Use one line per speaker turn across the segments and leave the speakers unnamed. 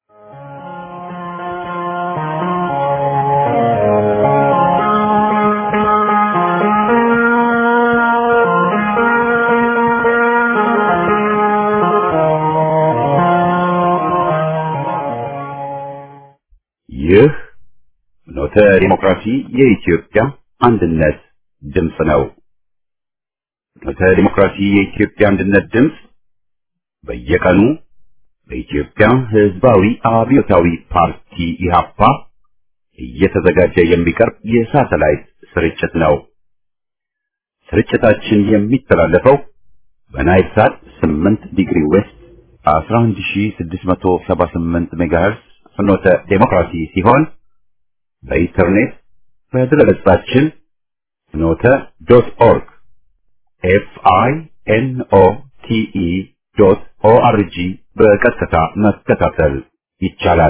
ይህ ኖተ ዲሞክራሲ የኢትዮጵያ አንድነት ድምፅ ነው። ኖተ ዲሞክራሲ የኢትዮጵያ አንድነት ድምፅ በየቀኑ በኢትዮጵያ ሕዝባዊ አብዮታዊ ፓርቲ ኢህአፓ እየተዘጋጀ የሚቀርብ የሳተላይት ስርጭት ነው። ስርጭታችን የሚተላለፈው በናይል ሳት 8 ዲግሪ ዌስት 11678 ሜጋሄርስ ፍኖተ ዴሞክራሲ ሲሆን በኢንተርኔት በድረገጻችን ፍኖተ ዶት ኦርግ ኤፍ አይ ኤን ኦ ቲ ኢ ዶት ኦ አር ጂ በቀጥታ መከታተል ይቻላል።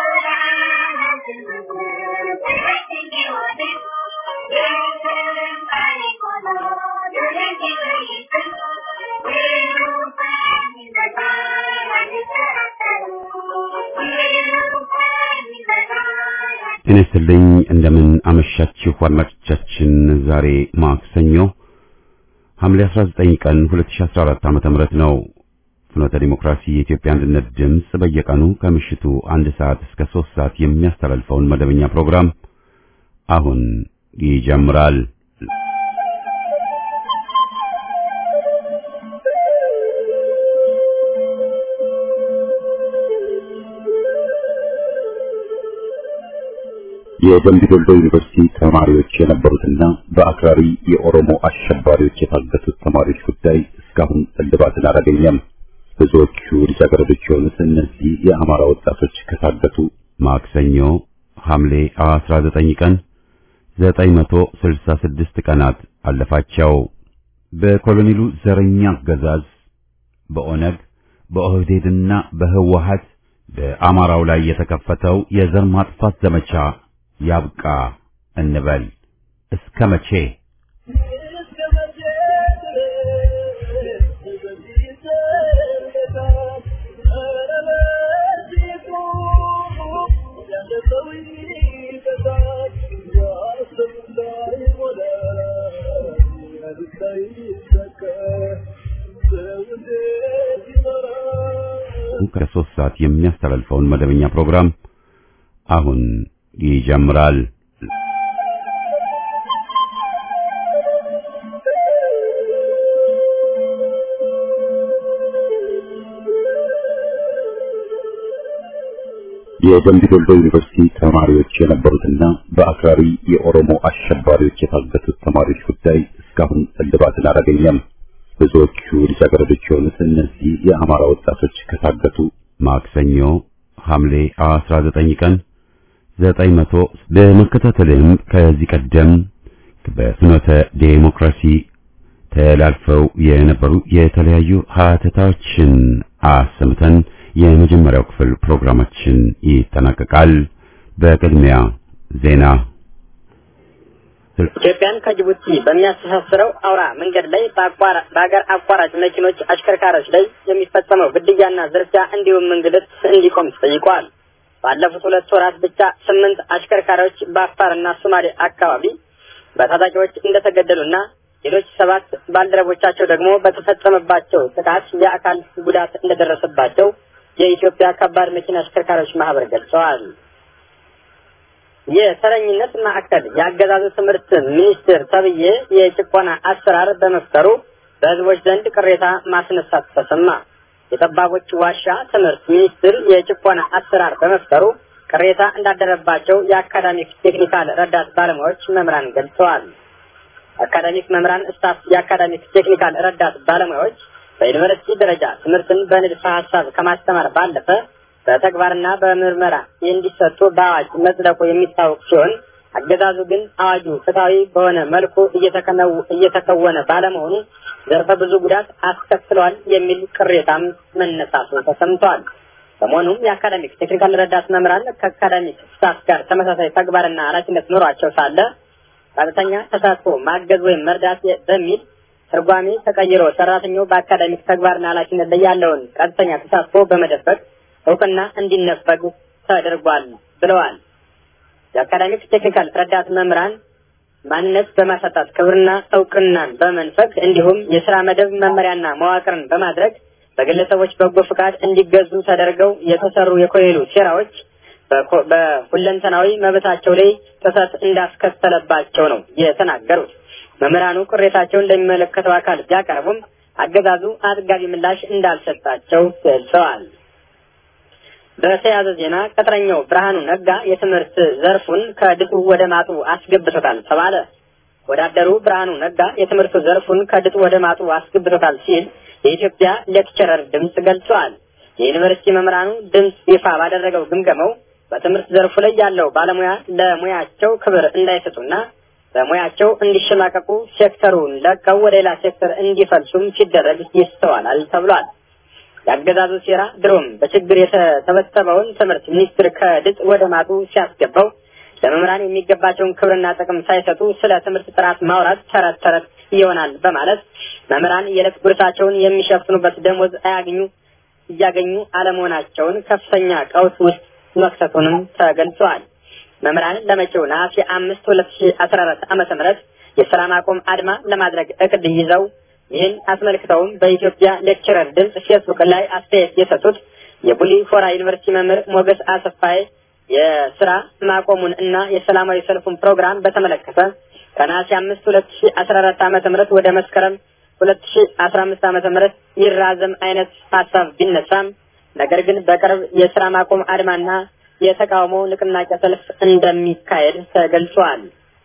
ጤና ይስጥልኝ እንደምን አመሻችሁ አድማጮቻችን። ዛሬ ማክሰኞ ሐምሌ 19 ቀን 2014 ዓ.ም ነው። ፍኖተ ዲሞክራሲ የኢትዮጵያ አንድነት ድምፅ በየቀኑ ከምሽቱ አንድ ሰዓት እስከ ሶስት ሰዓት የሚያስተላልፈውን መደበኛ ፕሮግራም አሁን ይጀምራል። የደምቢ ዶሎ ዩኒቨርሲቲ ተማሪዎች የነበሩትና በአክራሪ የኦሮሞ አሸባሪዎች የታገቱት ተማሪዎች ጉዳይ እስካሁን እልባትን አላገኘም። ብዙዎቹ ልጃገረዶች የሆኑት እነዚህ የአማራ ወጣቶች ከታገቱ ማክሰኞ ሐምሌ 19 ቀን 966 ቀናት አለፋቸው። በኮሎኔሉ ዘረኛ አገዛዝ በኦነግ በኦህዴድና በህወሀት በአማራው ላይ የተከፈተው የዘር ማጥፋት ዘመቻ ያብቃ እንበል። እስከ መቼ? ከሶስት ሰዓት የሚያስተላልፈውን መደበኛ ፕሮግራም አሁን ይጀምራል። የደምቢ ዶሎ ዩኒቨርሲቲ ተማሪዎች የነበሩትና በአክራሪ የኦሮሞ አሸባሪዎች የታገቱት ተማሪዎች ጉዳይ እስካሁን እልባትን አላገኘም። ብዙዎቹ ልጃገረዶች የሆኑት እነዚህ የአማራ ወጣቶች ከታገቱ ማክሰኞ ሐምሌ 19 ቀን ዘጠኝ መቶ በመከታተልም ከዚህ ቀደም በፍኖተ ዴሞክራሲ ተላልፈው የነበሩ የተለያዩ ሀተታዎችን አሰምተን የመጀመሪያው ክፍል ፕሮግራማችን ይጠናቀቃል። በቅድሚያ ዜና።
ኢትዮጵያን ከጅቡቲ በሚያስተሳስረው አውራ መንገድ ላይ በአገር አቋራጭ መኪኖች አሽከርካሪዎች ላይ የሚፈጸመው ግድያና ዝርፊያ እንዲሁም እንግልት እንዲቆም ተጠይቋል። ባለፉት ሁለት ወራት ብቻ ስምንት አሽከርካሪዎች በአፋርና ሶማሌ አካባቢ በታጣቂዎች እንደተገደሉና ሌሎች ሰባት ባልደረቦቻቸው ደግሞ በተፈጸመባቸው ጥቃት የአካል ጉዳት እንደደረሰባቸው የኢትዮጵያ ከባድ መኪና አሽከርካሪዎች ማህበር ገልጸዋል። የተረኝነት ማዕከል የአገዛዙ ትምህርት ሚኒስቴር ተብዬ የጭቆና አሰራር በመፍጠሩ በህዝቦች ዘንድ ቅሬታ ማስነሳት ተሰማ። የጠባቦች ዋሻ ትምህርት ሚኒስትር የጭቆና አሰራር በመፍጠሩ ቅሬታ እንዳደረባቸው የአካዳሚክ ቴክኒካል ረዳት ባለሙያዎች መምህራን ገልጸዋል። አካዳሚክ መምህራን ስታፍ የአካዳሚክ ቴክኒካል ረዳት ባለሙያዎች በዩኒቨርሲቲ ደረጃ ትምህርትን በንድፈ ሀሳብ ከማስተማር ባለፈ በተግባርና በምርመራ እንዲሰጡ በአዋጅ መጽደቁ የሚታወቅ ሲሆን አገዛዙ ግን አዋጁ ፍትሐዊ በሆነ መልኩ እየተከወነ ባለመሆኑ ዘርፈ ብዙ ጉዳት አስከትሏል የሚል ቅሬታም መነሳቱ ተሰምቷል። በመሆኑም የአካዳሚክ ቴክኒካል ረዳት መምህራን ከአካዳሚክ ስታፍ ጋር ተመሳሳይ ተግባርና ኃላፊነት ኖሯቸው ሳለ ቀጥተኛ ተሳትፎ ማገዝ ወይም መርዳት በሚል ትርጓሜ ተቀይሮ ሰራተኛው በአካዳሚክ ተግባርና ኃላፊነት ላይ ያለውን ቀጥተኛ ተሳትፎ በመደበቅ እውቅና እንዲነፈግ ተደርጓል ብለዋል። የአካዳሚክ ቴክኒካል ረዳት መምህራን ማንነት በማሳጣት ክብርና እውቅናን በመንፈግ እንዲሁም የስራ መደብ መመሪያና መዋቅርን በማድረግ በግለሰቦች በጎ ፍቃድ እንዲገዙ ተደርገው የተሰሩ የኮሌሉ ሴራዎች በሁለንተናዊ መብታቸው ላይ ጥሰት እንዳስከተለባቸው ነው የተናገሩት። መምህራኑ ቅሬታቸውን ለሚመለከተው አካል ቢያቀርቡም አገዛዙ አጥጋቢ ምላሽ እንዳልሰጣቸው ገልጸዋል። በተያያዘ ዜና ቅጥረኛው ብርሃኑ ነጋ የትምህርት ዘርፉን ከድጡ ወደ ማጡ አስገብቶታል ተባለ። ወዳደሩ ብርሃኑ ነጋ የትምህርት ዘርፉን ከድጡ ወደ ማጡ አስገብቶታል ሲል የኢትዮጵያ ሌክቸረር ድምፅ ገልጿል። የዩኒቨርሲቲ መምህራኑ ድምፅ ይፋ ባደረገው ግምገማው በትምህርት ዘርፉ ላይ ያለው ባለሙያ ለሙያቸው ክብር እንዳይሰጡና በሙያቸው እንዲሸማቀቁ ሴክተሩን ለቀው ወደ ሌላ ሴክተር እንዲፈልሱም ሲደረግ ይስተዋላል ተብሏል። የአገዛዙ ሴራ ድሮም በችግር የተሰበሰበውን ትምህርት ሚኒስትር ከድጥ ወደ ማጡ ሲያስገባው ለመምህራን የሚገባቸውን ክብርና ጥቅም ሳይሰጡ ስለ ትምህርት ጥራት ማውራት ተረት ተረት ይሆናል በማለት መምህራን የዕለት ጉርሳቸውን የሚሸፍኑበት ደሞዝ አያገኙ እያገኙ አለመሆናቸውን ከፍተኛ ቀውስ ውስጥ መክተቱንም ተገልጿል። መምህራን ለመጪው ነሐሴ አምስት ሁለት ሺ አስራ አራት ዓመተ ምህረት የስራ ማቆም አድማ ለማድረግ እቅድ ይዘው ይህን አስመልክተውም በኢትዮጵያ ሌክቸረር ድምፅ ፌስቡክ ላይ አስተያየት የሰጡት የቡሊ ሆራ ዩኒቨርሲቲ መምህር ሞገስ አሰፋይ የስራ ማቆሙን እና የሰላማዊ ሰልፉን ፕሮግራም በተመለከተ ከነሐሴ አምስት ሁለት ሺ አስራ አራት ዓመተ ምህረት ወደ መስከረም ሁለት ሺ አስራ አምስት ዓመተ ምህረት ይራዘም አይነት ሀሳብ ቢነሳም ነገር ግን በቅርብ የስራ ማቆም አድማና የተቃውሞ ንቅናቄ ሰልፍ እንደሚካሄድ ተገልጿል።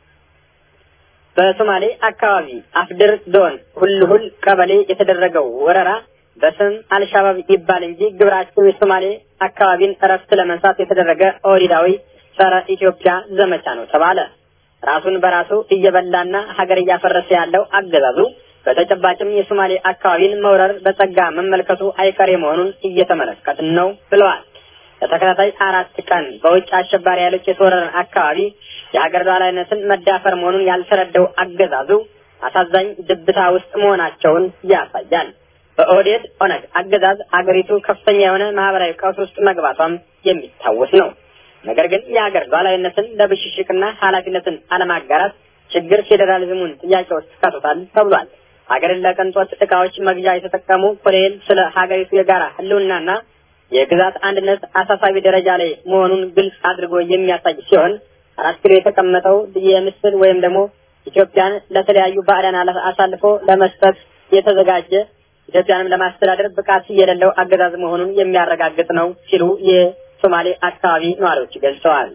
በሶማሌ አካባቢ አፍድር ዞን ሁልሁል ቀበሌ የተደረገው ወረራ በስም አልሻባብ ይባል እንጂ ግብራቸው የሶማሌ አካባቢን እረፍት ለመንሳት የተደረገ ኦሪዳዊ ጸረ ኢትዮጵያ ዘመቻ ነው ተባለ። ራሱን በራሱ እየበላና ሀገር እያፈረሰ ያለው አገዛዙ በተጨባጭም የሶማሌ አካባቢን መውረር በጸጋ መመልከቱ አይቀሬ መሆኑን እየተመለከትን ነው ብለዋል። ለተከታታይ አራት ቀን በውጭ አሸባሪ ኃይሎች የተወረረን አካባቢ የሀገር ሉዓላዊነትን መዳፈር መሆኑን ያልተረዳው አገዛዙ አሳዛኝ ድብታ ውስጥ መሆናቸውን ያሳያል። በኦህዴድ ኦነግ አገዛዝ አገሪቱ ከፍተኛ የሆነ ማህበራዊ ቀውስ ውስጥ መግባቷም የሚታወስ ነው። ነገር ግን የሀገር ሉዓላዊነትን ለብሽሽቅና ኃላፊነትን አለማጋራት ችግር ፌዴራሊዝሙን ጥያቄ ውስጥ ከቶታል ተብሏል። ሀገርን ለቅንጦት እቃዎች መግዣ የተጠቀሙ ኮሎኔል ስለ ሀገሪቱ የጋራ ህልውናና የግዛት አንድነት አሳሳቢ ደረጃ ላይ መሆኑን ግልጽ አድርጎ የሚያሳይ ሲሆን አራት ኪሎ የተቀመጠው የምስል ወይም ደግሞ ኢትዮጵያን ለተለያዩ ባዕዳን አሳልፎ ለመስጠት የተዘጋጀ ኢትዮጵያንም ለማስተዳደር ብቃት የሌለው አገዛዝ መሆኑን የሚያረጋግጥ ነው ሲሉ የሶማሌ አካባቢ ነዋሪዎች ገልጸዋል።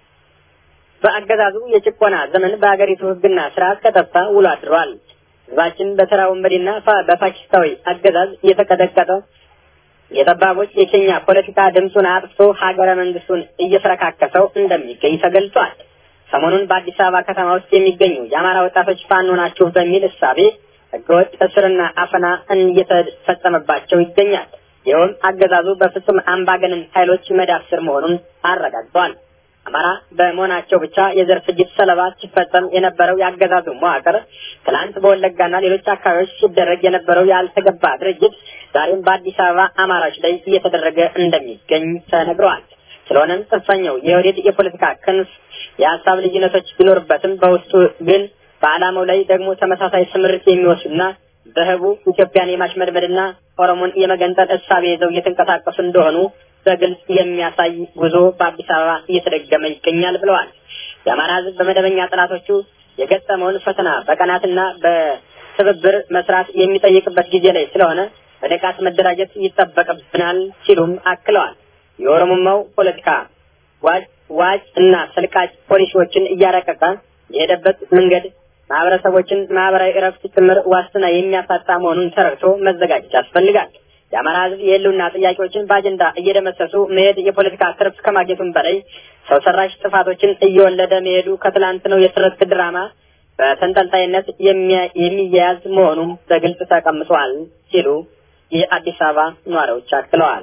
በአገዛዙ የጭቆና ዘመን በሀገሪቱ ህግና ስርዓት ከጠፋ ውሎ አድሯል። ህዝባችን በተራ ወንበዴና በፋሽስታዊ አገዛዝ እየተቀጠቀጠ የጠባቦች የኬኛ ፖለቲካ ድምፁን አጥፍቶ ሀገረ መንግስቱን እየፈረካከሰው እንደሚገኝ ተገልጿል። ሰሞኑን በአዲስ አበባ ከተማ ውስጥ የሚገኙ የአማራ ወጣቶች ፋኖ ናችሁ በሚል እሳቤ ህገወጥ እስርና አፈና እየተፈጸመባቸው ይገኛል። ይኸውም አገዛዙ በፍጹም አምባገነን ኃይሎች መዳፍ ስር መሆኑን አረጋግጧል። አማራ በመሆናቸው ብቻ የዘር ፍጅት ሰለባ ሲፈጸም የነበረው የአገዛዙ መዋቅር ትናንት በወለጋና ሌሎች አካባቢዎች ሲደረግ የነበረው ያልተገባ ድርጅት ዛሬም በአዲስ አበባ አማራዎች ላይ እየተደረገ እንደሚገኝ ተነግረዋል። ስለሆነም ጽንፈኛው የወዴት የፖለቲካ ክንፍ የሀሳብ ልዩነቶች ቢኖርበትም በውስጡ ግን በዓላማው ላይ ደግሞ ተመሳሳይ ስምርት የሚወስዱና በህቡ ኢትዮጵያን የማሽመድመድና ኦሮሞን የመገንጠል እሳቤ ይዘው እየተንቀሳቀሱ እንደሆኑ በግልጽ የሚያሳይ ጉዞ በአዲስ አበባ እየተደገመ ይገኛል ብለዋል። የአማራ ህዝብ በመደበኛ ጥናቶቹ የገጠመውን ፈተና በቀናትና በትብብር መስራት የሚጠይቅበት ጊዜ ላይ ስለሆነ በንቃት መደራጀት ይጠበቅብናል ሲሉም አክለዋል። የኦሮሞማው ፖለቲካ ዋጭ ዋጭ እና ሰልቃጭ ፖሊሲዎችን እያረቀቀ የሄደበት መንገድ ማህበረሰቦችን ማህበራዊ እረፍት ጭምር ዋስትና የሚያሳጣ መሆኑን ተረድቶ መዘጋጀት ያስፈልጋል። የአማራ ህዝብ የህልውና ጥያቄዎችን በአጀንዳ እየደመሰሱ መሄድ የፖለቲካ ትርፍ ከማግኘቱም በላይ ሰው ሰራሽ ጥፋቶችን እየወለደ መሄዱ ከትላንት ነው የትርክት ድራማ በተንጠልጣይነት የሚያያዝ መሆኑም በግልጽ ተቀምጧል ሲሉ የአዲስ አበባ ነዋሪዎች አክለዋል።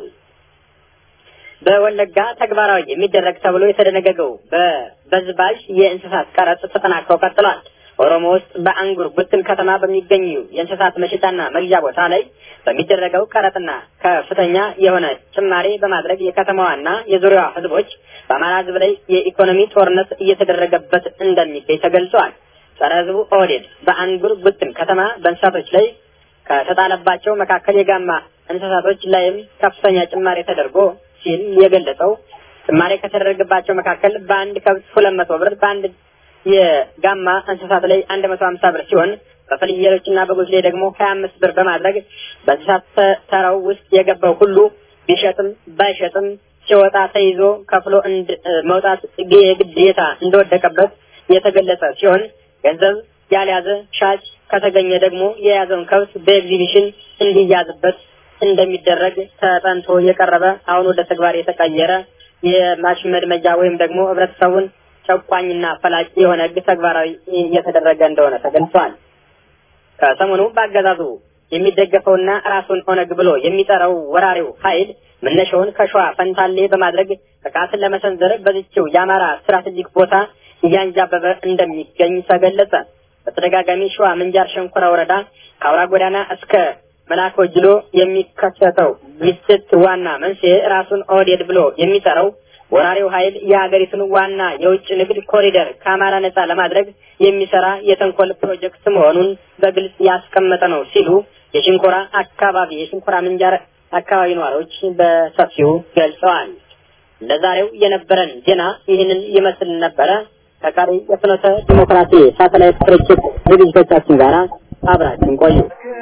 በወለጋ ተግባራዊ የሚደረግ ተብሎ የተደነገገው በበዝባዥ የእንስሳት ቀረጥ ተጠናክሮ ቀጥሏል። ኦሮሞ ውስጥ በአንጉር ጉትን ከተማ በሚገኙ የእንስሳት መሸጫና መግዣ ቦታ ላይ በሚደረገው ቀረጥና ከፍተኛ የሆነ ጭማሬ በማድረግ የከተማዋና የዙሪያዋ ህዝቦች በአማራ ህዝብ ላይ የኢኮኖሚ ጦርነት እየተደረገበት እንደሚገኝ ተገልጿል። ጸረ ህዝቡ ኦህዴድ በአንጉር ጉትን ከተማ በእንስሳቶች ላይ ከተጣለባቸው መካከል የጋማ እንስሳቶች ላይም ከፍተኛ ጭማሬ ተደርጎ ሲል የገለጸው ጭማሬ ከተደረገባቸው መካከል በአንድ ከብት ሁለት መቶ ብር በአንድ የጋማ እንስሳት ላይ አንድ መቶ ሀምሳ ብር ሲሆን በፍየሎችና በጎች ላይ ደግሞ ሀያ አምስት ብር በማድረግ በእንስሳት ተራው ውስጥ የገባው ሁሉ ቢሸጥም ባይሸጥም ሲወጣ ተይዞ ከፍሎ መውጣት የግዴታ እንደወደቀበት የተገለጸ ሲሆን ገንዘብ ያልያዘ ሻጭ ከተገኘ ደግሞ የያዘውን ከብት በኤግዚቢሽን እንዲያዝበት እንደሚደረግ ተጠንቶ የቀረበ አሁን ወደ ተግባር የተቀየረ የማሽመድመጃ ወይም ደግሞ ህብረተሰቡን ጨቋኝና ፈላጭ የሆነ ህግ ተግባራዊ እየተደረገ እንደሆነ ተገልጿል። ከሰሞኑ በአገዛዙ የሚደገፈውና ራሱን ኦነግ ብሎ የሚጠራው ወራሪው ኃይል መነሻውን ከሸዋ ፈንታሌ በማድረግ ጥቃትን ለመሰንዘር በዚችው የአማራ ስትራቴጂክ ቦታ እያንጃበበ እንደሚገኝ ተገለጸ። በተደጋጋሚ ሸዋ ምንጃር ሸንኮራ ወረዳ ከአውራ ጎዳና እስከ መላኮ ጅሎ የሚከሰተው ግጭት ዋና መንስኤ ራሱን ኦህዴድ ብሎ የሚጠራው ወራሪው ኃይል የሀገሪቱን ዋና የውጭ ንግድ ኮሪደር ከአማራ ነጻ ለማድረግ የሚሰራ የተንኮል ፕሮጀክት መሆኑን በግልጽ ያስቀመጠ ነው ሲሉ የሽንኮራ አካባቢ የሽንኮራ ምንጃር አካባቢ ነዋሪዎች በሰፊው ገልጸዋል። ለዛሬው የነበረን ዜና ይህንን ይመስል ነበረ። ከቀሪ የፍኖተ ዲሞክራሲ ሳተላይት ስርጭት ዝግጅቶቻችን ጋር አብራችን ቆዩ።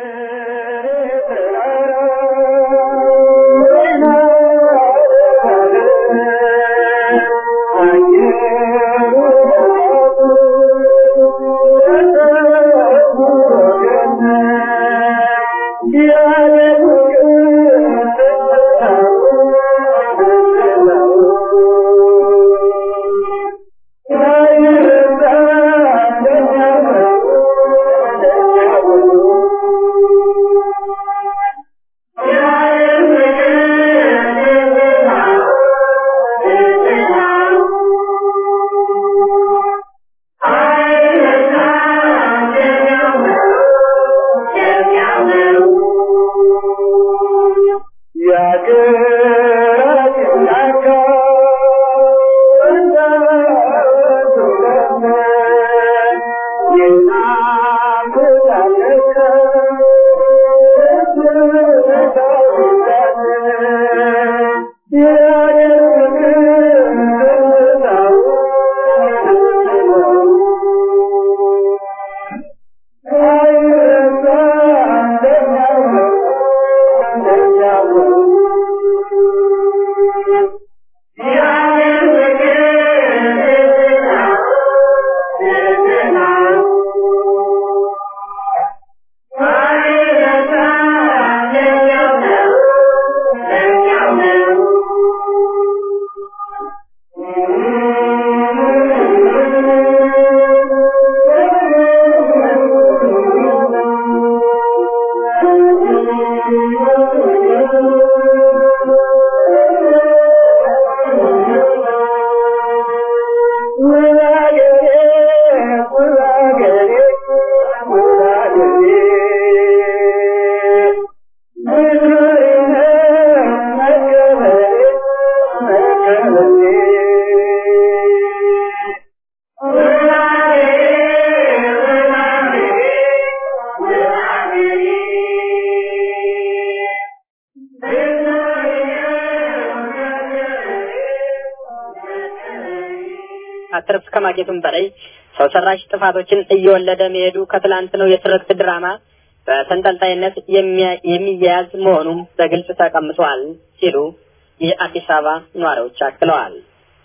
አትርፍ ከማግኘቱም በላይ ሰው ሰራሽ ጥፋቶችን እየወለደ መሄዱ ከትላንት ነው የትርክት ድራማ በተንጠልጣይነት የሚያያዝ መሆኑም በግልጽ ተቀምጧል ሲሉ የአዲስ አበባ ነዋሪዎች አክለዋል።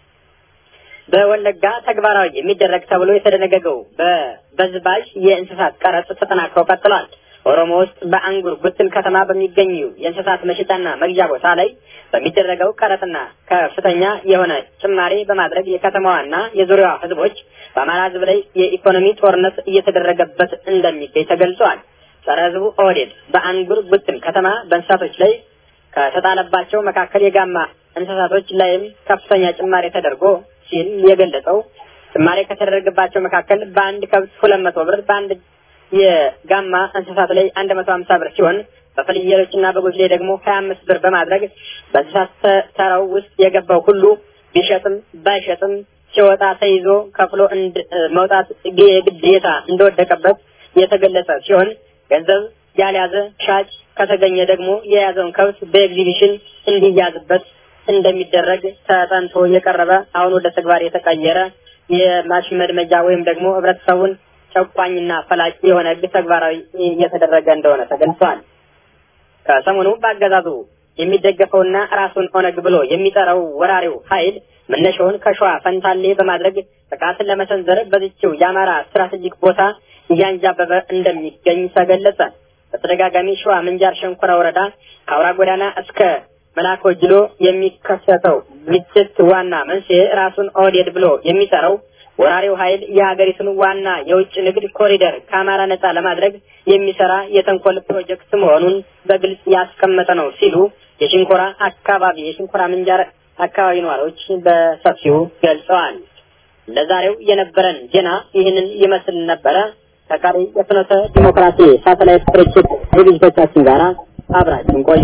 በወለጋ ተግባራዊ የሚደረግ ተብሎ የተደነገገው በበዝባዥ የእንስሳት ቀረጥ ተጠናክሮ ቀጥሏል። ኦሮሞ ውስጥ በአንጉር ጉትን ከተማ በሚገኙ የእንስሳት መሸጫና መግዣ ቦታ ላይ በሚደረገው ቀረጥና ከፍተኛ የሆነ ጭማሬ በማድረግ የከተማዋና የዙሪያዋ ሕዝቦች በአማራ ሕዝብ ላይ የኢኮኖሚ ጦርነት እየተደረገበት እንደሚገኝ ተገልጿል። ጸረ ሕዝቡ ኦህዴድ በአንጉር ጉትን ከተማ በእንስሳቶች ላይ ከተጣለባቸው መካከል የጋማ እንስሳቶች ላይም ከፍተኛ ጭማሬ ተደርጎ ሲል የገለጸው ጭማሪ ከተደረገባቸው መካከል በአንድ ከብት ሁለት መቶ ብር በአንድ የጋማ እንስሳት ላይ አንድ መቶ ሀምሳ ብር ሲሆን በፍየሎችና በጎች ላይ ደግሞ ሀያ አምስት ብር በማድረግ በእንስሳት ተራው ውስጥ የገባው ሁሉ ቢሸጥም ባይሸጥም ሲወጣ ተይዞ ከፍሎ መውጣት የግዴታ እንደወደቀበት የተገለጸ ሲሆን ገንዘብ ያልያዘ ሻጭ ከተገኘ ደግሞ የያዘውን ከብት በኤግዚቢሽን እንዲያዝበት እንደሚደረግ ተጠንቶ የቀረበ አሁን ወደ ተግባር የተቀየረ የማሽመድመጃ ወይም ደግሞ ህብረተሰቡን ጨቋኝና ፈላጭ የሆነ ህግ ተግባራዊ እየተደረገ እንደሆነ ተገልጿል። ከሰሞኑ በአገዛዙ የሚደገፈውና ራሱን ኦነግ ብሎ የሚጠራው ወራሪው ኃይል መነሻውን ከሸዋ ፈንታሌ በማድረግ ጥቃትን ለመሰንዘር በዚችው የአማራ ስትራቴጂክ ቦታ እያንጃበበ እንደሚገኝ ተገለጸ። በተደጋጋሚ ሸዋ ምንጃር ሸንኮራ ወረዳ ከአውራ ጎዳና እስከ መላኮ ጅሎ የሚከሰተው ግጭት ዋና መንስኤ ራሱን ኦህዴድ ብሎ የሚጠራው ወራሪው ኃይል የሀገሪቱን ዋና የውጭ ንግድ ኮሪደር ከአማራ ነጻ ለማድረግ የሚሰራ የተንኮል ፕሮጀክት መሆኑን በግልጽ ያስቀመጠ ነው ሲሉ የሽንኮራ አካባቢ የሽንኮራ ምንጃር አካባቢ ነዋሪዎች በሰፊው ገልጸዋል። ለዛሬው የነበረን ዜና ይህንን ይመስል ነበረ። ከቀሪ የፍኖተ ዲሞክራሲ ሳተላይት ስርጭት ዝግጅቶቻችን ጋር አብራችን ቆዩ።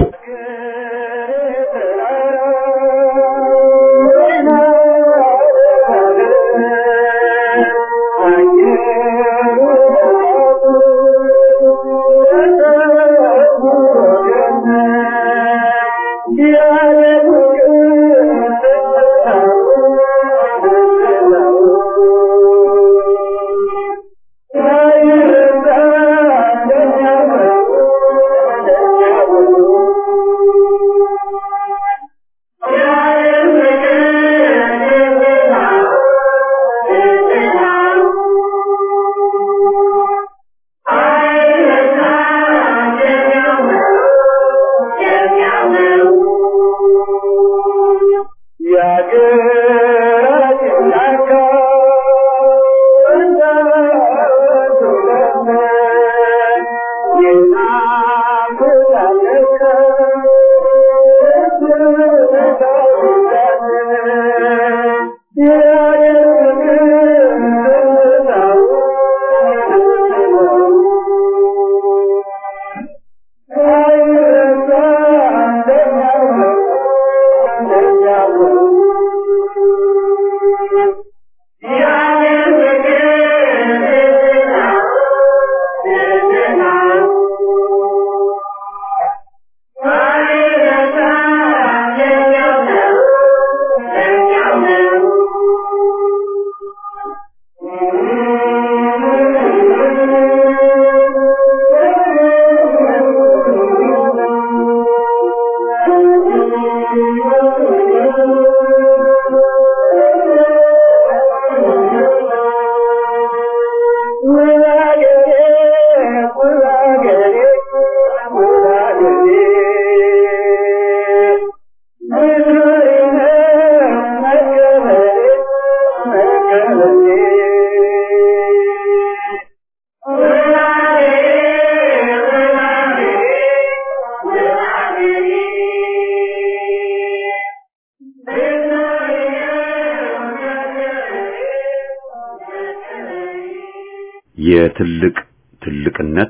የትልቅ ትልቅነት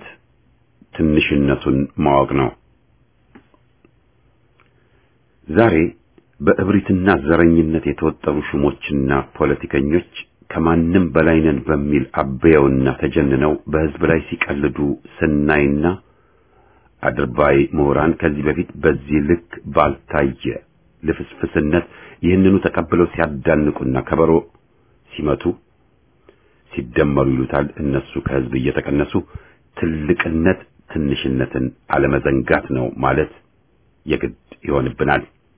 ትንሽነቱን ማወቅ ነው። ዛሬ በእብሪትና ዘረኝነት የተወጠሩ ሹሞችና ፖለቲከኞች ከማንም በላይ ነን በሚል አበየውና ተጀንነው በሕዝብ ላይ ሲቀልዱ ስናይና አድርባይ ምሁራን ከዚህ በፊት በዚህ ልክ ባልታየ ልፍስፍስነት ይህንኑ ተቀብለው ሲያዳንቁና ከበሮ ሲመቱ ሲደመሩ ይሉታል እነሱ ከሕዝብ እየተቀነሱ ትልቅነት ትንሽነትን አለመዘንጋት ነው ማለት የግድ ይሆንብናል።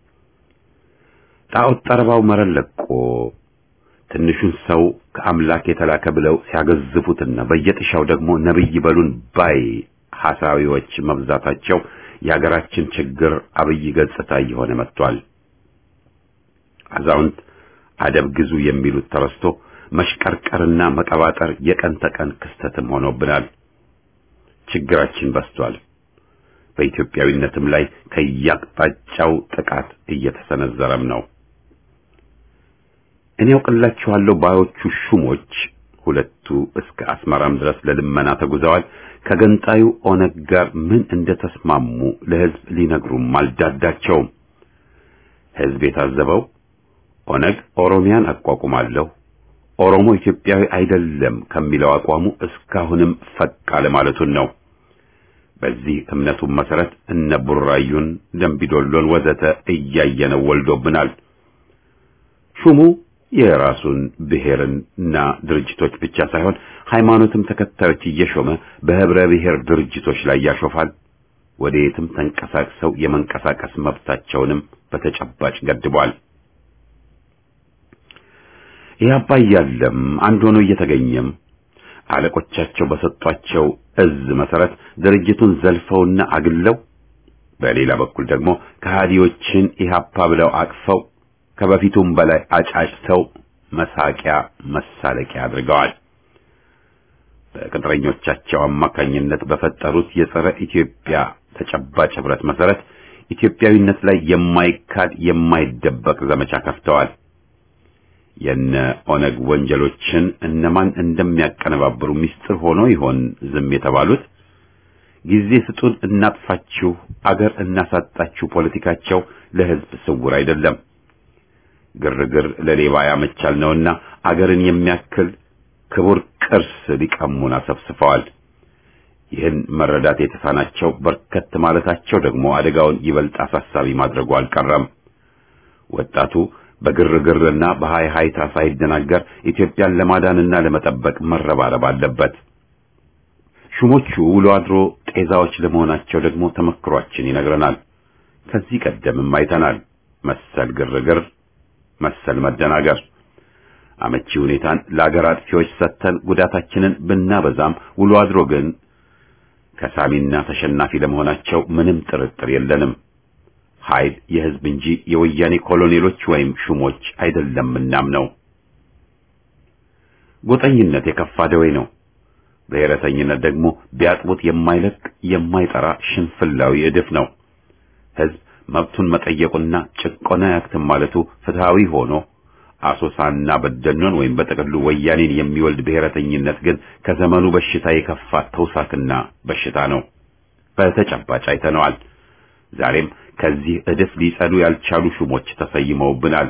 ጣዖት ጠረባው መረን ለቆ ትንሹን ሰው ከአምላክ የተላከ ብለው ሲያገዝፉትና በየጥሻው ደግሞ ነብይ በሉን ባይ ሐሳዊዎች መብዛታቸው የሀገራችን ችግር አብይ ገጽታ እየሆነ መጥቷል። አዛውንት አደብ ግዙ የሚሉት ተረስቶ መሽቀርቀርና መቀባጠር የቀን ተቀን ክስተትም ሆኖብናል። ችግራችን በስቷል። በኢትዮጵያዊነትም ላይ ከያቅጣጫው ጥቃት እየተሰነዘረም ነው። እኔ ያውቅላችኋለሁ ባዮቹ ሹሞች ሁለቱ እስከ አስመራም ድረስ ለልመና ተጉዘዋል። ከገንጣዩ ኦነግ ጋር ምን እንደተስማሙ ለሕዝብ ሊነግሩም አልዳዳቸውም። ሕዝብ የታዘበው ኦነግ ኦሮሚያን አቋቁማለሁ፣ ኦሮሞ ኢትዮጵያዊ አይደለም ከሚለው አቋሙ እስካሁንም ፈቅ አለ ማለቱን ነው። በዚህ እምነቱም መሰረት እነ ቡራዩን፣ ደምቢዶሎን ወዘተ እያየነው ወልዶብናል። ሹሙ የራሱን ብሔርና ድርጅቶች ብቻ ሳይሆን ሃይማኖትም ተከታዮች እየሾመ በህብረ ብሔር ድርጅቶች ላይ ያሾፋል። ወደ የትም ተንቀሳቅሰው የመንቀሳቀስ መብታቸውንም በተጨባጭ ገድቧል። ኢህአፓ እያለም አንድ ሆኖ እየተገኘም አለቆቻቸው በሰጧቸው እዝ መሰረት ድርጅቱን ዘልፈውና አግለው በሌላ በኩል ደግሞ ከሃዲዎችን ኢህአፓ ብለው አቅፈው ከበፊቱም በላይ አጫጭተው መሳቂያ መሳለቂያ አድርገዋል። በቅጥረኞቻቸው አማካኝነት በፈጠሩት የጸረ ኢትዮጵያ ተጨባጭ ህብረት መሰረት ኢትዮጵያዊነት ላይ የማይካድ የማይደበቅ ዘመቻ ከፍተዋል። የነ ኦነግ ወንጀሎችን እነማን እንደሚያቀነባብሩ ምስጢር ሆኖ ይሆን ዝም የተባሉት? ጊዜ ስጡን፣ እናጥፋችሁ፣ አገር እናሳጣችሁ ፖለቲካቸው ለህዝብ ስውር አይደለም። ግርግር ለሌባ ያመቻል ነውና አገርን የሚያክል ክቡር ቅርስ ሊቀሙን አሰፍስፈዋል። ይህን መረዳት የተሳናቸው በርከት ማለታቸው ደግሞ አደጋውን ይበልጥ አሳሳቢ ማድረጉ አልቀረም። ወጣቱ በግርግርና በሃይ ሃይታ ሳይደናገር ኢትዮጵያን ለማዳንና ለመጠበቅ መረባረብ አለበት። ሹሞቹ ውሎ አድሮ ጤዛዎች ለመሆናቸው ደግሞ ተመክሯችን ይነግረናል። ከዚህ ቀደምም አይተናል መሰል ግርግር መሰል መደናገር። አመቺ ሁኔታን ለአገር አጥፊዎች ሰጥተን ጉዳታችንን ብናበዛም ውሎ አድሮ ግን ከሳሚና ተሸናፊ ለመሆናቸው ምንም ጥርጥር የለንም። ኃይል የህዝብ እንጂ የወያኔ ኮሎኔሎች ወይም ሹሞች አይደለምናም ነው። ጎጠኝነት የከፋ ደዌ ነው። ብሔረተኝነት ደግሞ ቢያጥቡት የማይለቅ የማይጠራ ሽንፍላዊ እድፍ ነው። ህዝብ መብቱን መጠየቁና ጭቆና ያክትም ማለቱ ፍትሃዊ ሆኖ አሶሳና በደኖን ወይም በጥቅሉ ወያኔን የሚወልድ ብሔረተኝነት ግን ከዘመኑ በሽታ የከፋ ተውሳክና በሽታ ነው። በተጨባጭ አይተነዋል። ዛሬም ከዚህ እድፍ ሊጸዱ ያልቻሉ ሹሞች ተሰይመውብናል።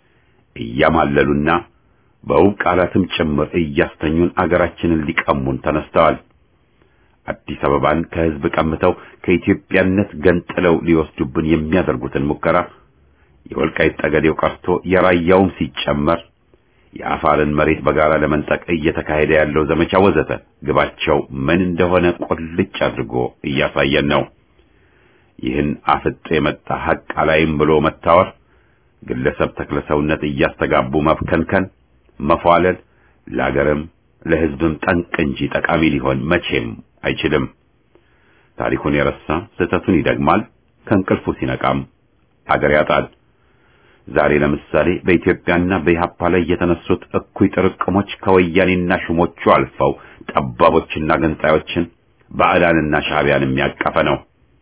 እያማለሉና በውብ ቃላትም ጭምር እያስተኙን አገራችንን ሊቀሙን ተነስተዋል። አዲስ አበባን ከህዝብ ቀምተው ከኢትዮጵያነት ገንጥለው ሊወስዱብን የሚያደርጉትን ሙከራ የወልቃይት ጠገዴው ቀርቶ የራያውም ሲጨመር የአፋርን መሬት በጋራ ለመንጠቅ እየተካሄደ ያለው ዘመቻ ወዘተ ግባቸው ምን እንደሆነ ቁልጭ አድርጎ እያሳየን ነው። ይህን አፍጦ የመጣ ሐቅ አላይም ብሎ መታወር፣ ግለሰብ ተክለሰውነት እያስተጋቡ መብከንከን፣ መፏለል ለአገርም ለህዝብም ጠንቅ እንጂ ጠቃሚ ሊሆን መቼም አይችልም። ታሪኩን የረሳ ስህተቱን ይደግማል፣ ከእንቅልፉ ሲነቃም አገር ያጣል። ዛሬ ለምሳሌ በኢትዮጵያና በኢህአፓ ላይ የተነሱት እኩይ ጥርቅሞች ከወያኔና ሹሞቹ አልፈው ጠባቦችና ገንጣዮችን ባዕዳንና ሻዕቢያን የሚያቀፈ ነው።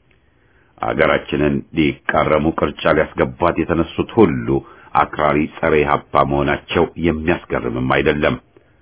አገራችንን ሊቃረሙ ቅርጫ ሊያስገባት የተነሱት ሁሉ አክራሪ ጸረ ኢህአፓ መሆናቸው የሚያስገርምም አይደለም።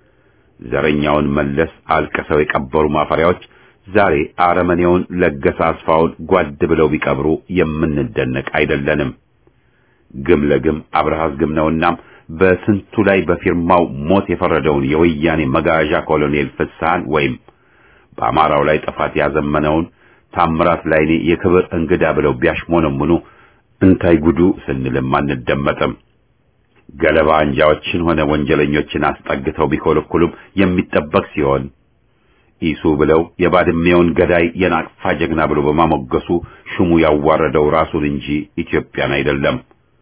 ዘረኛውን መለስ አልቅሰው የቀበሩ ማፈሪያዎች ዛሬ አረመኔውን ለገሰ አስፋውን ጓድ ብለው ቢቀብሩ የምንደነቅ አይደለንም። ግም ለግም አብርሃስ ግም ነውና በስንቱ ላይ በፊርማው ሞት የፈረደውን የወያኔ መጋዣ ኮሎኔል ፍስሐን ወይም በአማራው ላይ ጥፋት ያዘመነውን ታምራት ላይኔ የክብር እንግዳ ብለው ቢያሽሞነሙኑ እንታይ ጉዱ ስንልም አንደመጥም። ገለባ አንጃዎችን ሆነ ወንጀለኞችን አስጠግተው ቢኮለኩሉም የሚጠበቅ ሲሆን ኢሱ ብለው የባድሜውን ገዳይ የናቅፋ ጀግና ብሎ በማሞገሱ ሹሙ ያዋረደው ራሱን እንጂ ኢትዮጵያን አይደለም።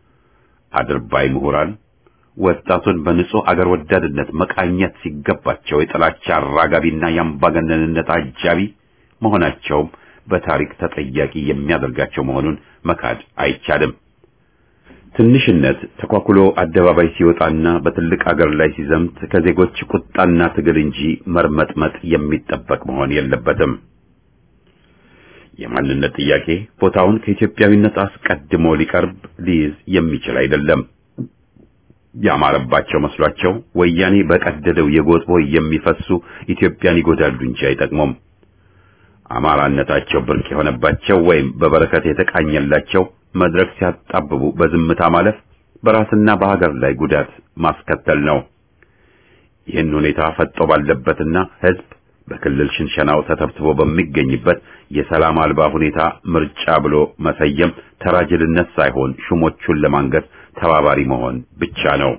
አድርባይ ምሁራን ወጣቱን በንጹህ አገር ወዳድነት መቃኘት ሲገባቸው የጥላቻ አራጋቢና የአምባገነንነት አጃቢ መሆናቸውም በታሪክ ተጠያቂ የሚያደርጋቸው መሆኑን መካድ አይቻልም። ትንሽነት ተኳኩሎ አደባባይ ሲወጣና በትልቅ አገር ላይ ሲዘምት ከዜጎች ቁጣና ትግል እንጂ መርመጥመጥ የሚጠበቅ መሆን የለበትም። የማንነት ጥያቄ ቦታውን ከኢትዮጵያዊነት አስቀድሞ ሊቀርብ ሊይዝ የሚችል አይደለም። ያማረባቸው መስሏቸው ወያኔ በቀደደው የጎጥ ቦይ የሚፈሱ ኢትዮጵያን ይጎዳሉ እንጂ አይጠቅሙም። አማራነታቸው ብርቅ የሆነባቸው ወይም በበረከት የተቃኘላቸው መድረክ ሲያጣብቡ በዝምታ ማለፍ በራስና በሀገር ላይ ጉዳት ማስከተል ነው። ይህን ሁኔታ ፈጦ ባለበትና ሕዝብ በክልል ሽንሸናው ተተብትቦ በሚገኝበት የሰላም አልባ ሁኔታ ምርጫ ብሎ መሰየም ተራጅልነት ሳይሆን ሹሞቹን ለማንገስ ተባባሪ መሆን ብቻ ነው።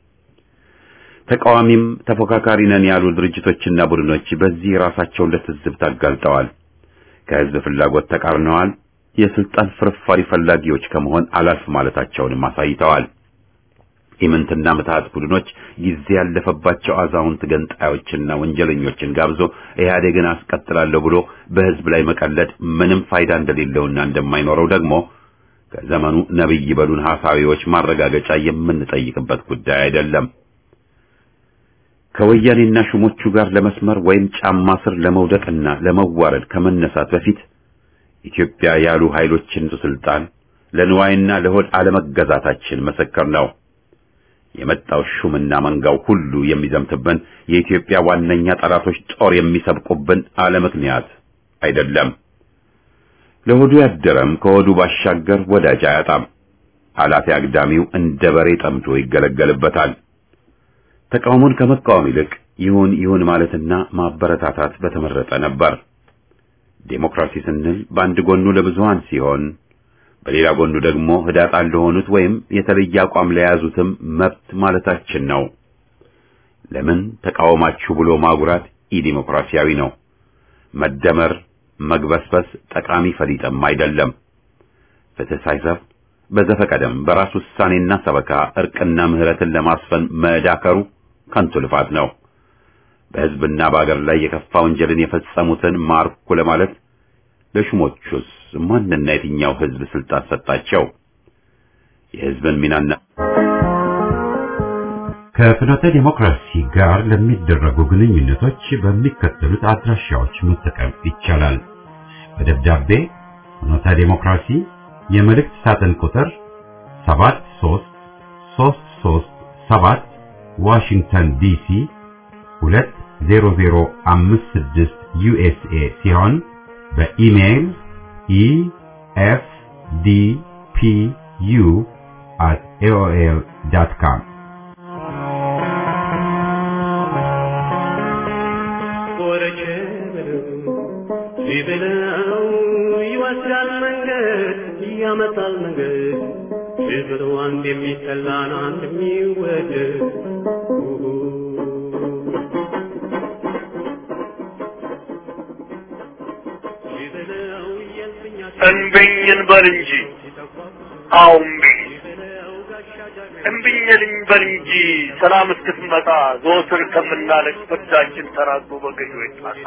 ተቃዋሚም ተፎካካሪ ነን ያሉ ድርጅቶችና ቡድኖች በዚህ ራሳቸውን ለትዝብት አጋልጠዋል። ከሕዝብ ፍላጎት ተቃርነዋል። የስልጣን ፍርፋሪ ፈላጊዎች ከመሆን አላልፍ ማለታቸውንም አሳይተዋል። ኢምንትና ምትሃት ቡድኖች ጊዜ ያለፈባቸው አዛውንት ገንጣዮችና ወንጀለኞችን ጋብዞ ኢህአዴግን አስቀጥላለሁ ብሎ በሕዝብ ላይ መቀለድ ምንም ፋይዳ እንደሌለውና እንደማይኖረው ደግሞ ከዘመኑ ነብይ በሉን ሐሳዊዎች ማረጋገጫ የምንጠይቅበት ጉዳይ አይደለም። ከወያኔና ሹሞቹ ጋር ለመስመር ወይም ጫማ ስር ለመውደቅና ለመዋረድ ከመነሳት በፊት ኢትዮጵያ ያሉ ኃይሎችን ስልጣን ለንዋይና ለሆድ አለመገዛታችን መሰከር ነው። የመጣው ሹምና መንጋው ሁሉ የሚዘምትብን የኢትዮጵያ ዋነኛ ጠላቶች ጦር የሚሰብቁብን አለ ምክንያት አይደለም። ለሆዱ ያደረም ከሆዱ ባሻገር ወዳጅ አያጣም። ኃላፊ አግዳሚው እንደ በሬ ጠምዶ ይገለገልበታል። ተቃውሞን ከመቃወም ይልቅ ይሁን ይሁን ማለትና ማበረታታት በተመረጠ ነበር። ዴሞክራሲ ስንል በአንድ ጎኑ ለብዙሃን ሲሆን በሌላ ጎኑ ደግሞ ህዳጣን ለሆኑት ወይም የተለየ አቋም ለያዙትም መብት ማለታችን ነው። ለምን ተቃወማችሁ ብሎ ማጉራት ኢዲሞክራሲያዊ ነው። መደመር፣ መግበስበስ ጠቃሚ ፈሊጥም አይደለም። ፍትህ ሳይሰፍ በዘፈቀደም በራስ ውሳኔና ሰበካ እርቅና ምህረትን ለማስፈን መዳከሩ ከንቱ ልፋት ነው። በህዝብና በአገር ላይ የከፋ ወንጀልን የፈጸሙትን ማርኩ ለማለት ለሹሞቹስ ማንና የትኛው ህዝብ ስልጣን ሰጣቸው? የህዝብን ሚናና ከፍኖተ ዲሞክራሲ ጋር ለሚደረጉ ግንኙነቶች በሚከተሉት አድራሻዎች መጠቀም ይቻላል። በደብዳቤ ፍኖተ ዲሞክራሲ የመልእክት ሳጥን ቁጥር 73337 ዋሽንግተን ዲሲ 20056 ዩኤስኤ ሲሆን በኢሜይል ኢኤፍዲፒዩ at aol.com
ቢበለው ይወስዳል መንገድ ያመጣል መንገድ ቢበለው አንድ የሚጠላን አንድ የሚወደድ
እንብኝ እንበል እንጂ አዎ እምቢኝ እምቢኝ እንበል እንጂ ሰላም እስክትመጣ ዘወትር ከምናለቅ ፍርዳችን ተራግቦ በገዢዎች ጣሳ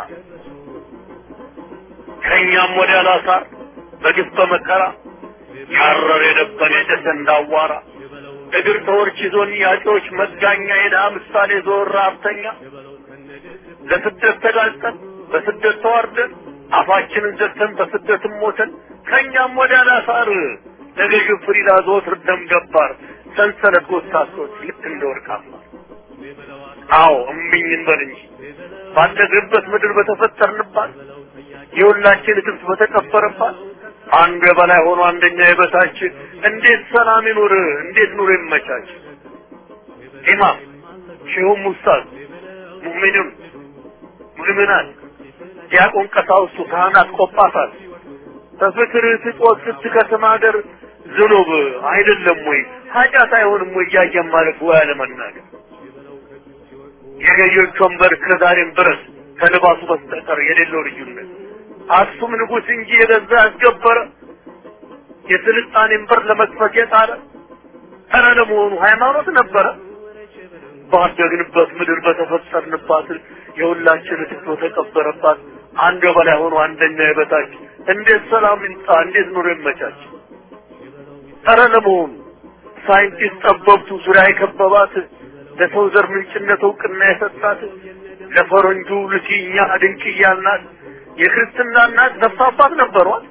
ከእኛም ወዲያ ላሳር በግፍ በመከራ ያረር የደበን የጨሰ እንዳዋራ እግር ተወርች ይዞን ያጮች መጋኛ የድሃ ምሳሌ ዞር ራብተኛ ለስደት ተጋልጠን በስደት ተዋርደን አፋችንን ዘግተን በስደትም ሞተን ከእኛም ወዲያ ላሳር ለገዢው ፍሪዳ ዘወትር ደም ገባር ሰንሰለት ጎሳሶች ልክ እንደ ወርቅ አምባር አዎ እምቢኝ እንበል እንጂ ባደግንበት ምድር በተፈጠርንባት የሁላችን እትብት በተቀበረባት አንዱ የበላይ ሆኖ አንደኛ የበታች እንዴት ሰላም ይኑር? እንዴት ኑሮ ይመቻች? ኢማም ሼሁም ኡስታዝ ሙእሚኑን ሙእሚናት ዲያቆን ቀሳውስቱ ካህናት ቆጳሳት በፍቅር ስጦት ስትከስም ሀገር ዝኑብ አይደለም ወይ ኃጢአት አይሆንም ወይ እያየን ማለፍ ወይ አለመናገር የገዢዎች ወንበር ከዛሬም ድረስ ከልባሱ በስተቀር የሌለው ልዩነት አክሱም ንጉሥ እንጂ የገዛ ያስገበረ የስልጣኔን በር ለመክፈት የጣረ ኧረ ለመሆኑ ሃይማኖት ነበረ? ባደግንበት ምድር በተፈጠርንባት የሁላችን ትቶ ተቀበረባት አንድ በላይ ሆኖ አንደኛ የበታች እንዴት ሰላም ይምጣ? እንዴት ኑሮ ይመቻች? ኧረ ለመሆኑ ሳይንቲስት ጠበብቱ ዙሪያ የከበባት ለሰው ዘር ምንጭነት እውቅና የሰጣት ለፈረንጁ ልሲኛ ድንቅ እያልናት የክርስትና እናት ነፍስ አባት ነበሯት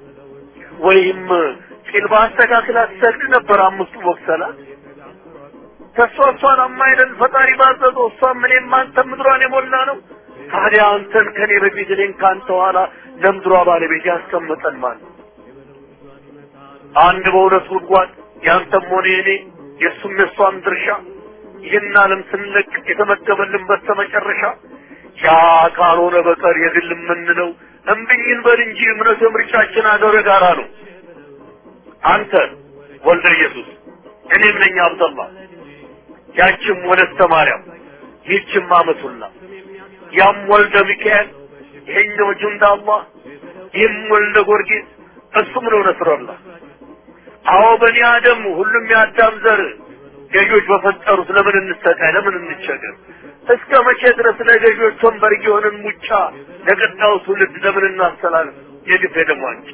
ወይም ጢል በአስተካክላ ትሰግድ ነበር አምስቱ ወቅት ሰላት ተሷ እሷን አማይለን ፈጣሪ ባዘዘው እሷም እኔም አንተም ምድሯን የሞላ ነው። ታዲያ አንተን ከኔ በፊት እኔን ከአንተ ኋላ ለምድሯ ባለቤት ያስቀመጠን ማለት ነው። አንድ በሁለት ጉድጓድ ያንተም ሆነ የኔ የእሱም የእሷም ድርሻ ይህን ዓለም ስንለቅ የተመደበልን በስተመጨረሻ ያ ካልሆነ በቀር የግል የምንለው እምብኝን በል እንጂ እምነት የምርጫችን አገር ጋራ ነው። አንተ ወልደ ኢየሱስ እኔም ነኝ አብደላ ያችም ወለተ ማርያም ይህችም አመቱላ ያም ወልደ ሚካኤል ይሄኛው ጁንዳ አላህ ይህም ወልደ ጊዮርጊስ እሱም ነው ነስረላ አዎ በኒ አደም ሁሉም የአዳም ዘር ገዦች በፈጠሩት ለምን እንሰቃይ ለምን እንቸገር እስከ መቼ ድረስ ለገዦች ወንበር እየሆንን ሙጫ ለቀጣዩ ትውልድ ለምን እናስተላልፍ የግፍ ደሟንጭ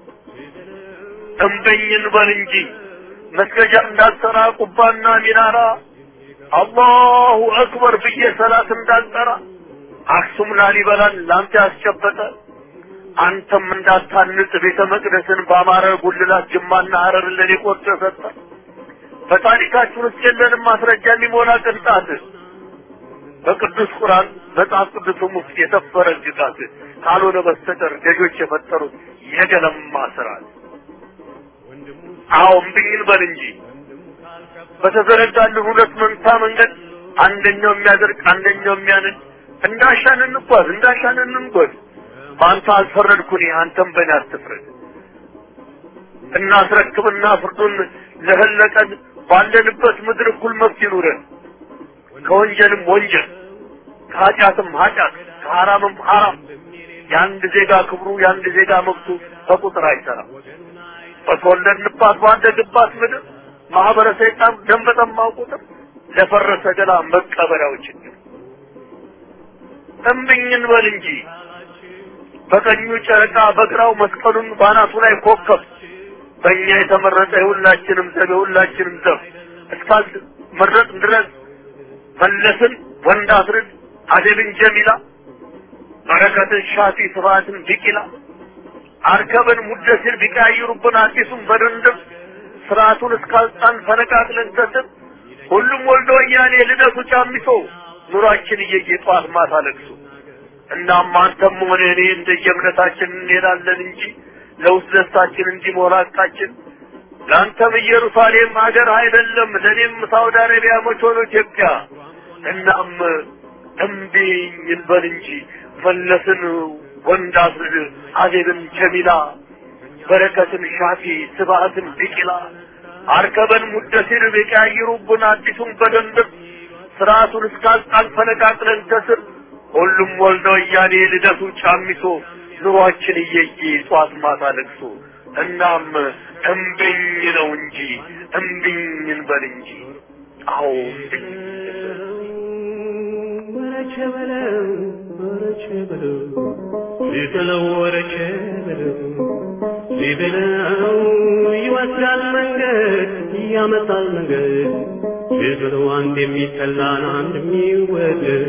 እምበኝን በል እንጂ መስገጃ እንዳልሰራ ቁባና ሚናራ አላሁ አክበር ብዬ ሰላት እንዳልጠራ አክሱም ላሊበላን ላንተ ያስጨበጠ አንተም እንዳታንጽ ቤተ መቅደስን በአማረ ጉልላት ጅማና ሀረር ለኔ ቆርጦ ሰጠ። በታሪካችን ውስጥ የለንም ማስረጃ የሚሞላ ቅንጣት በቅዱስ ቁርአን መጽሐፍ ቅዱስም ውስጥ የሰፈረ ግጣት ካልሆነ በስተቀር ገዦች የፈጠሩት የገለማ ስርዓት። አዎ እምብኝን በል እንጂ በተዘረጋልን ሁለት መንታ መንገድ አንደኛው የሚያደርግ አንደኛው የሚያንን እንዳሻን እንጓዝ እንዳሻን እንንጎድ። በአንተ አልፈረድኩኝ አንተም በእኔ አትፍረድ። እናስረክብና ፍርዱን ለህለቀን ባለንበት ምድር እኩል መብት ይኑረን። ከወንጀልም ወንጀል ከኃጢአትም ኃጢአት ከሐራምም ሐራም የአንድ ዜጋ ክብሩ የአንድ ዜጋ መብቱ በቁጥር አይሰራም። በተወለድንባት ባደግባት ምድር ማህበረ ሰይጣን ደም በጠማው ቁጥር ለፈረሰ ገላ መቀበሪያው ችግር እምብኝን በል እንጂ በቀኙ ጨረቃ በግራው መስቀሉን ባናቱ ላይ ኮከብ በእኛ የተመረጠ የሁላችንም ዘብ የሁላችንም ዘብ እስካል መረጥ ድረስ መለስን ወንድ አስርድ አደብን ጀሚላ በረከትን ሻፊ ስብሐትን ቢቂላ አርከብን ሙደሲር ቢቀያይሩብን አዲሱን በድንድም ስርዓቱን እስካልጣን ፈነቃቅለን ተስብ ሁሉም ወልዶ ወያኔ ልደቱ ጫሚሶ ኑሯችን እየየ ጠዋት ማታ ለቅሶ እናም አንተም ሆነ እኔ እንደየእምነታችን እንሄዳለን እንጂ ለውስጥ ደስታችን እንዲሞላ ቃችን ለአንተም ኢየሩሳሌም ሀገር አይደለም ለእኔም ሳውዲ አረቢያ መች ሆኖ ኢትዮጵያ እናም እምቢኝ እንበል እንጂ መለስን ወንድ አስርድ አዜብን ጀሚላ በረከትን ሻፊ ስብሐትን ቢቂላ አርከበን ሙደሲር ቢቀያይሩብን አዲሱን በደንብ ስርዓቱን እስካልጣን ፈነቃቅለን ከስር ሁሉም ወልደ ወያኔ ልደቱ ጫሚሶ ኑሯችን እየየ ጧት ማታ ለቅሶ እናም እምብኝ ነው እንጂ እምብኝ እንበል እንጂ አዎ እምብኝ
ወረቸ በለው ወረቸ በለው ሊበለው ወረቸ በለው ሊበለው ይወስዳል መንገድ ያመጣል መንገድ ሊበለው አንድ የሚጠላን አንድ የሚወደድ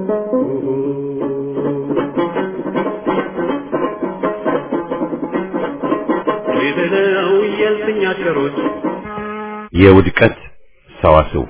ሊበለው የልፍኛ ሸሮች
የውድቀት ሰዋስው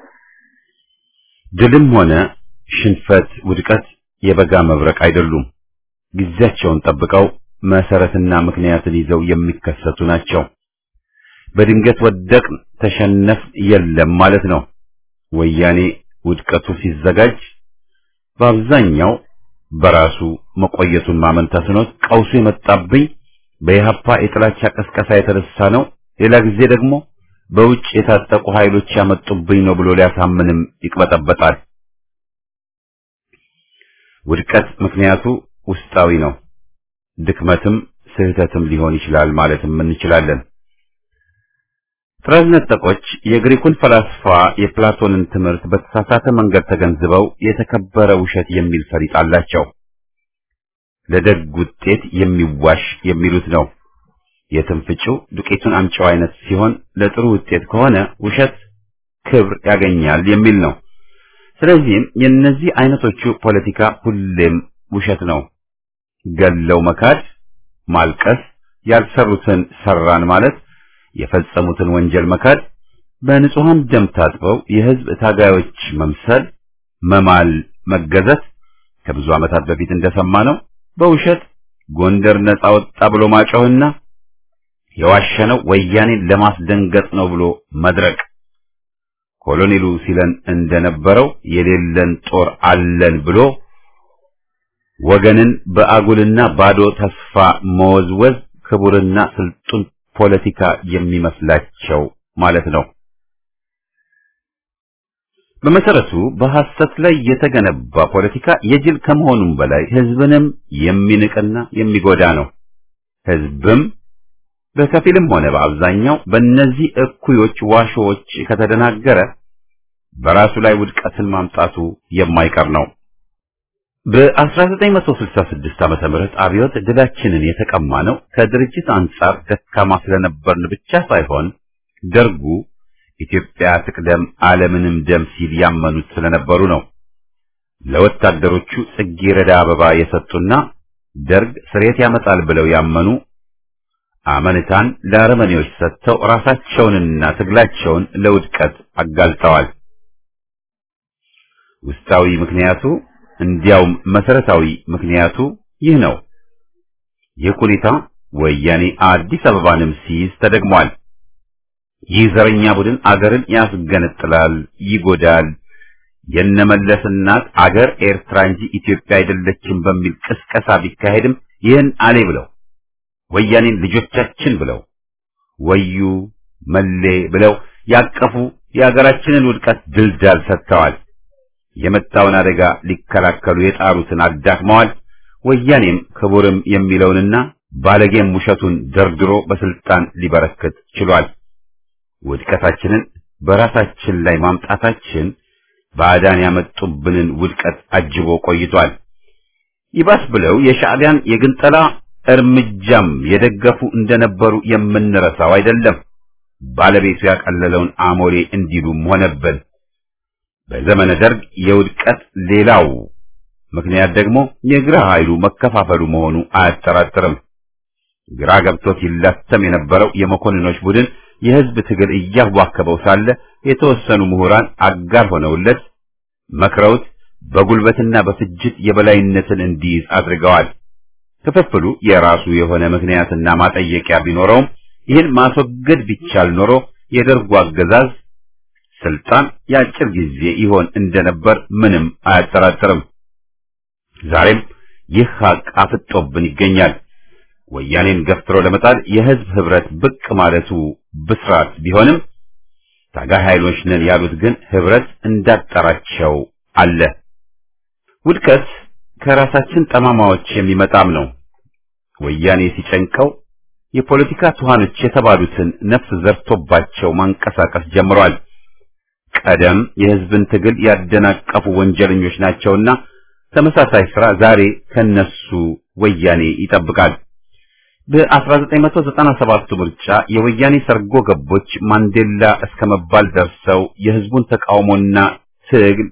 ድልም ሆነ ሽንፈት፣ ውድቀት የበጋ መብረቅ አይደሉም። ጊዜያቸውን ጠብቀው መሰረትና ምክንያትን ይዘው የሚከሰቱ ናቸው። በድንገት ወደቅን፣ ተሸነፍ የለም ማለት ነው። ወያኔ ውድቀቱ ሲዘጋጅ በአብዛኛው በራሱ መቆየቱን ማመን ተስኖት ቀውሱ የመጣብኝ በኢህአፓ የጥላቻ ቀስቀሳ የተነሳ ነው፣ ሌላ ጊዜ ደግሞ በውጭ የታጠቁ ኃይሎች ያመጡብኝ ነው ብሎ ሊያሳምንም ይቅበጠበጣል። ውድቀት ምክንያቱ ውስጣዊ ነው። ድክመትም ስህተትም ሊሆን ይችላል ማለትም እንችላለን። ጥራዝ ነጠቆች የግሪኩን ፈላስፋ የፕላቶንን ትምህርት በተሳሳተ መንገድ ተገንዝበው የተከበረ ውሸት የሚል ፈሊጥ አላቸው። ለደግ ውጤት የሚዋሽ የሚሉት ነው። የትንፍጭው ዱቄቱን አምጪው አይነት ሲሆን ለጥሩ ውጤት ከሆነ ውሸት ክብር ያገኛል የሚል ነው። ስለዚህም የእነዚህ አይነቶቹ ፖለቲካ ሁሌም ውሸት ነው። ገለው መካድ፣ ማልቀስ፣ ያልሰሩትን ሰራን ማለት፣ የፈጸሙትን ወንጀል መካድ፣ በንጹሐን ደም ታጥበው የህዝብ ታጋዮች መምሰል፣ መማል፣ መገዘት ከብዙ ዓመታት በፊት እንደሰማነው በውሸት ጎንደር ነጻ ወጣ ብሎ ማጮህና የዋሸነው ወያኔን ለማስደንገጥ ነው ብሎ መድረቅ ኮሎኔሉ ሲለን እንደነበረው የሌለን ጦር አለን ብሎ ወገንን በአጉልና ባዶ ተስፋ መወዝወዝ ክቡርና ስልጡን ፖለቲካ የሚመስላቸው ማለት ነው። በመሰረቱ በሐሰት ላይ የተገነባ ፖለቲካ የጅል ከመሆኑም በላይ ህዝብንም የሚንቅና የሚጎዳ ነው። ህዝብም በከፊልም ሆነ በአብዛኛው በእነዚህ እኩዮች ዋሾዎች ከተደናገረ በራሱ ላይ ውድቀትን ማምጣቱ የማይቀር ነው። በ1966 ዓመተ ምህረት አብዮት ድላችንን የተቀማ ነው ከድርጅት አንጻር ደካማ ስለነበርን ብቻ ሳይሆን ደርጉ ኢትዮጵያ ትቅደም ዓለምንም ደም ሲል ያመኑት ስለነበሩ ነው። ለወታደሮቹ ጽጌረዳ አበባ የሰጡና ደርግ ስሬት ያመጣል ብለው ያመኑ አመንታን ለአረመኔዎች ሰጥተው ራሳቸውንና ትግላቸውን ለውድቀት አጋልጠዋል። ውስጣዊ ምክንያቱ እንዲያውም መሰረታዊ ምክንያቱ ይህ ነው። ይህ ሁኔታ ወያኔ አዲስ አበባንም ሲይዝ ተደግሟል። ይህ ዘረኛ ቡድን አገርን ያስገነጥላል፣ ይጎዳል። የነመለስ እናት አገር ኤርትራ እንጂ ኢትዮጵያ አይደለችም በሚል ቅስቀሳ ቢካሄድም ይህን አሌ ብለው ወያኔን ልጆቻችን ብለው ወዩ መሌ ብለው ያቀፉ የሀገራችንን ውድቀት ድልዳል ሰጥተዋል። የመጣውን አደጋ ሊከላከሉ የጣሩትን አዳክመዋል። ወያኔም ክቡርም የሚለውንና ባለጌም ውሸቱን ደርድሮ በስልጣን ሊበረክት ችሏል። ውድቀታችንን በራሳችን ላይ ማምጣታችን ባዕዳን ያመጡብንን ውድቀት አጅቦ ቆይቷል። ይባስ ብለው የሻዕቢያን የግንጠላ እርምጃም የደገፉ እንደነበሩ የምንረሳው አይደለም። ባለቤቱ ያቀለለውን አሞሌ እንዲሉም ሆነብን። በዘመነ ደርግ የውድቀት ሌላው ምክንያት ደግሞ የግራ ኃይሉ መከፋፈሉ መሆኑ አያጠራጥርም። ግራ ገብቶት ይላተም የነበረው የመኮንኖች ቡድን የህዝብ ትግል እያዋከበው ሳለ የተወሰኑ ምሁራን አጋር ሆነውለት መክረውት በጉልበትና በፍጅት የበላይነትን እንዲይዝ አድርገዋል። ክፍፍሉ የራሱ የሆነ ምክንያትና ማጠየቂያ ቢኖረውም ይህን ማስወገድ ቢቻል ኖሮ የደርጉ አገዛዝ ስልጣን የአጭር ጊዜ ይሆን እንደነበር ምንም አያጠራጥርም። ዛሬም ይህ ሀቅ አፍጦብን ይገኛል። ወያኔን ገፍትሮ ለመጣል የህዝብ ህብረት ብቅ ማለቱ ብስራት ቢሆንም ታጋይ ኃይሎች ነን ያሉት ግን ህብረት እንዳጠራቸው አለ። ውድቀት ከራሳችን ጠማማዎች የሚመጣም ነው። ወያኔ ሲጨንቀው የፖለቲካ ትኋኖች የተባሉትን ነፍስ ዘርቶባቸው ማንቀሳቀስ ጀምሯል። ቀደም የህዝብን ትግል ያደናቀፉ ወንጀለኞች ናቸውና ተመሳሳይ ስራ ዛሬ ከነሱ ወያኔ ይጠብቃል። በ1997 ምርጫ የወያኔ ሰርጎ ገቦች ማንዴላ እስከ መባል ደርሰው የህዝቡን ተቃውሞና ትግል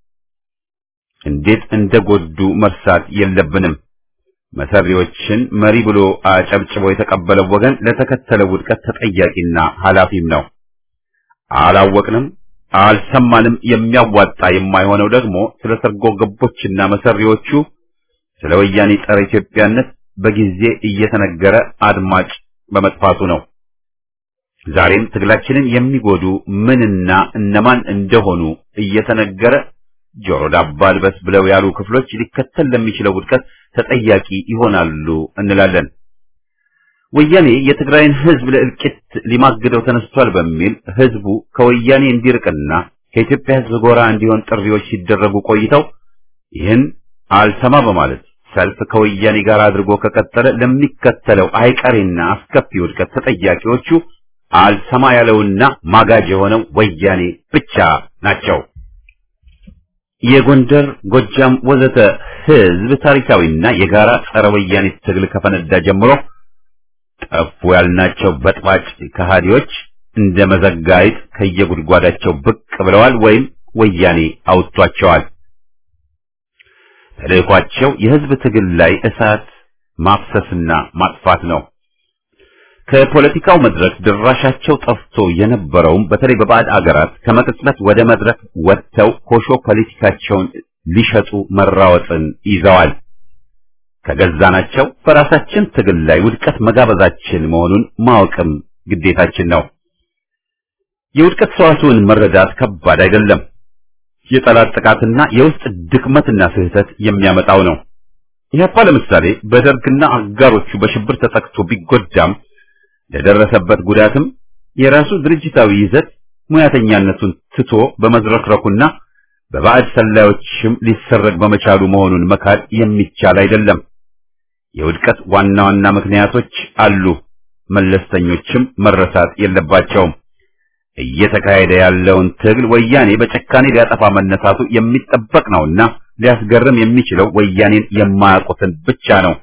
እንዴት እንደጎዱ መርሳት የለብንም። መሰሪዎችን መሪ ብሎ አጨብጭቦ የተቀበለው ወገን ለተከተለው ውድቀት ተጠያቂና ኃላፊም ነው። አላወቅንም፣ አልሰማንም። የሚያዋጣ የማይሆነው ደግሞ ስለ ሰርጎ ገቦችና መሰሪዎቹ ስለ ወያኔ ጸረ ኢትዮጵያነት በጊዜ እየተነገረ አድማጭ በመጥፋቱ ነው። ዛሬም ትግላችንን የሚጎዱ ምንና እነማን እንደሆኑ እየተነገረ ጆሮ ዳባ ልበስ ብለው ያሉ ክፍሎች ሊከተል ለሚችለው ውድቀት ተጠያቂ ይሆናሉ እንላለን። ወያኔ የትግራይን ህዝብ ለእልቂት ሊማግደው ተነስቷል በሚል ህዝቡ ከወያኔ እንዲርቅና ከኢትዮጵያ ህዝብ ጎራ እንዲሆን ጥሪዎች ሲደረጉ ቆይተው ይህን አልሰማ በማለት ሰልፍ ከወያኔ ጋር አድርጎ ከቀጠለ ለሚከተለው አይቀሬና አስከፊ ውድቀት ተጠያቂዎቹ አልሰማ ያለውና ማጋጅ የሆነው ወያኔ ብቻ ናቸው። የጎንደር፣ ጎጃም ወዘተ ህዝብ ታሪካዊና የጋራ ጸረ ወያኔ ትግል ከፈነዳ ጀምሮ ጠፉ ያልናቸው በጥባጭ ከሃዲዎች እንደ መዘጋይት ከየጉድጓዳቸው ብቅ ብለዋል ወይም ወያኔ አውጥቷቸዋል። ተልእኳቸው የህዝብ ትግል ላይ እሳት ማፍሰስና ማጥፋት ነው። ከፖለቲካው መድረክ ድራሻቸው ጠፍቶ የነበረውም በተለይ በባዕድ አገራት ከመቅጽበት ወደ መድረክ ወጥተው ኮሾ ፖለቲካቸውን ሊሸጡ መራወጥን ይዘዋል። ከገዛናቸው በራሳችን ትግል ላይ ውድቀት መጋበዛችን መሆኑን ማወቅም ግዴታችን ነው። የውድቀት ሰዋስውን መረዳት ከባድ አይደለም። የጠላት ጥቃትና የውስጥ ድክመትና ስህተት የሚያመጣው ነው። ኢህአፓ ለምሳሌ በደርግና አጋሮቹ በሽብር ተጠቅቶ ቢጎዳም ለደረሰበት ጉዳትም የራሱ ድርጅታዊ ይዘት ሙያተኛነቱን ትቶ በመዝረክረኩና በባዕድ ሰላዮችም ሊሰረግ በመቻሉ መሆኑን መካድ የሚቻል አይደለም። የውድቀት ዋና ዋና ምክንያቶች አሉ፣ መለስተኞችም መረሳት የለባቸውም። እየተካሄደ ያለውን ትግል ወያኔ በጨካኔ ሊያጠፋ መነሳቱ የሚጠበቅ ነውና ሊያስገርም የሚችለው ወያኔን የማያውቁትን ብቻ ነው።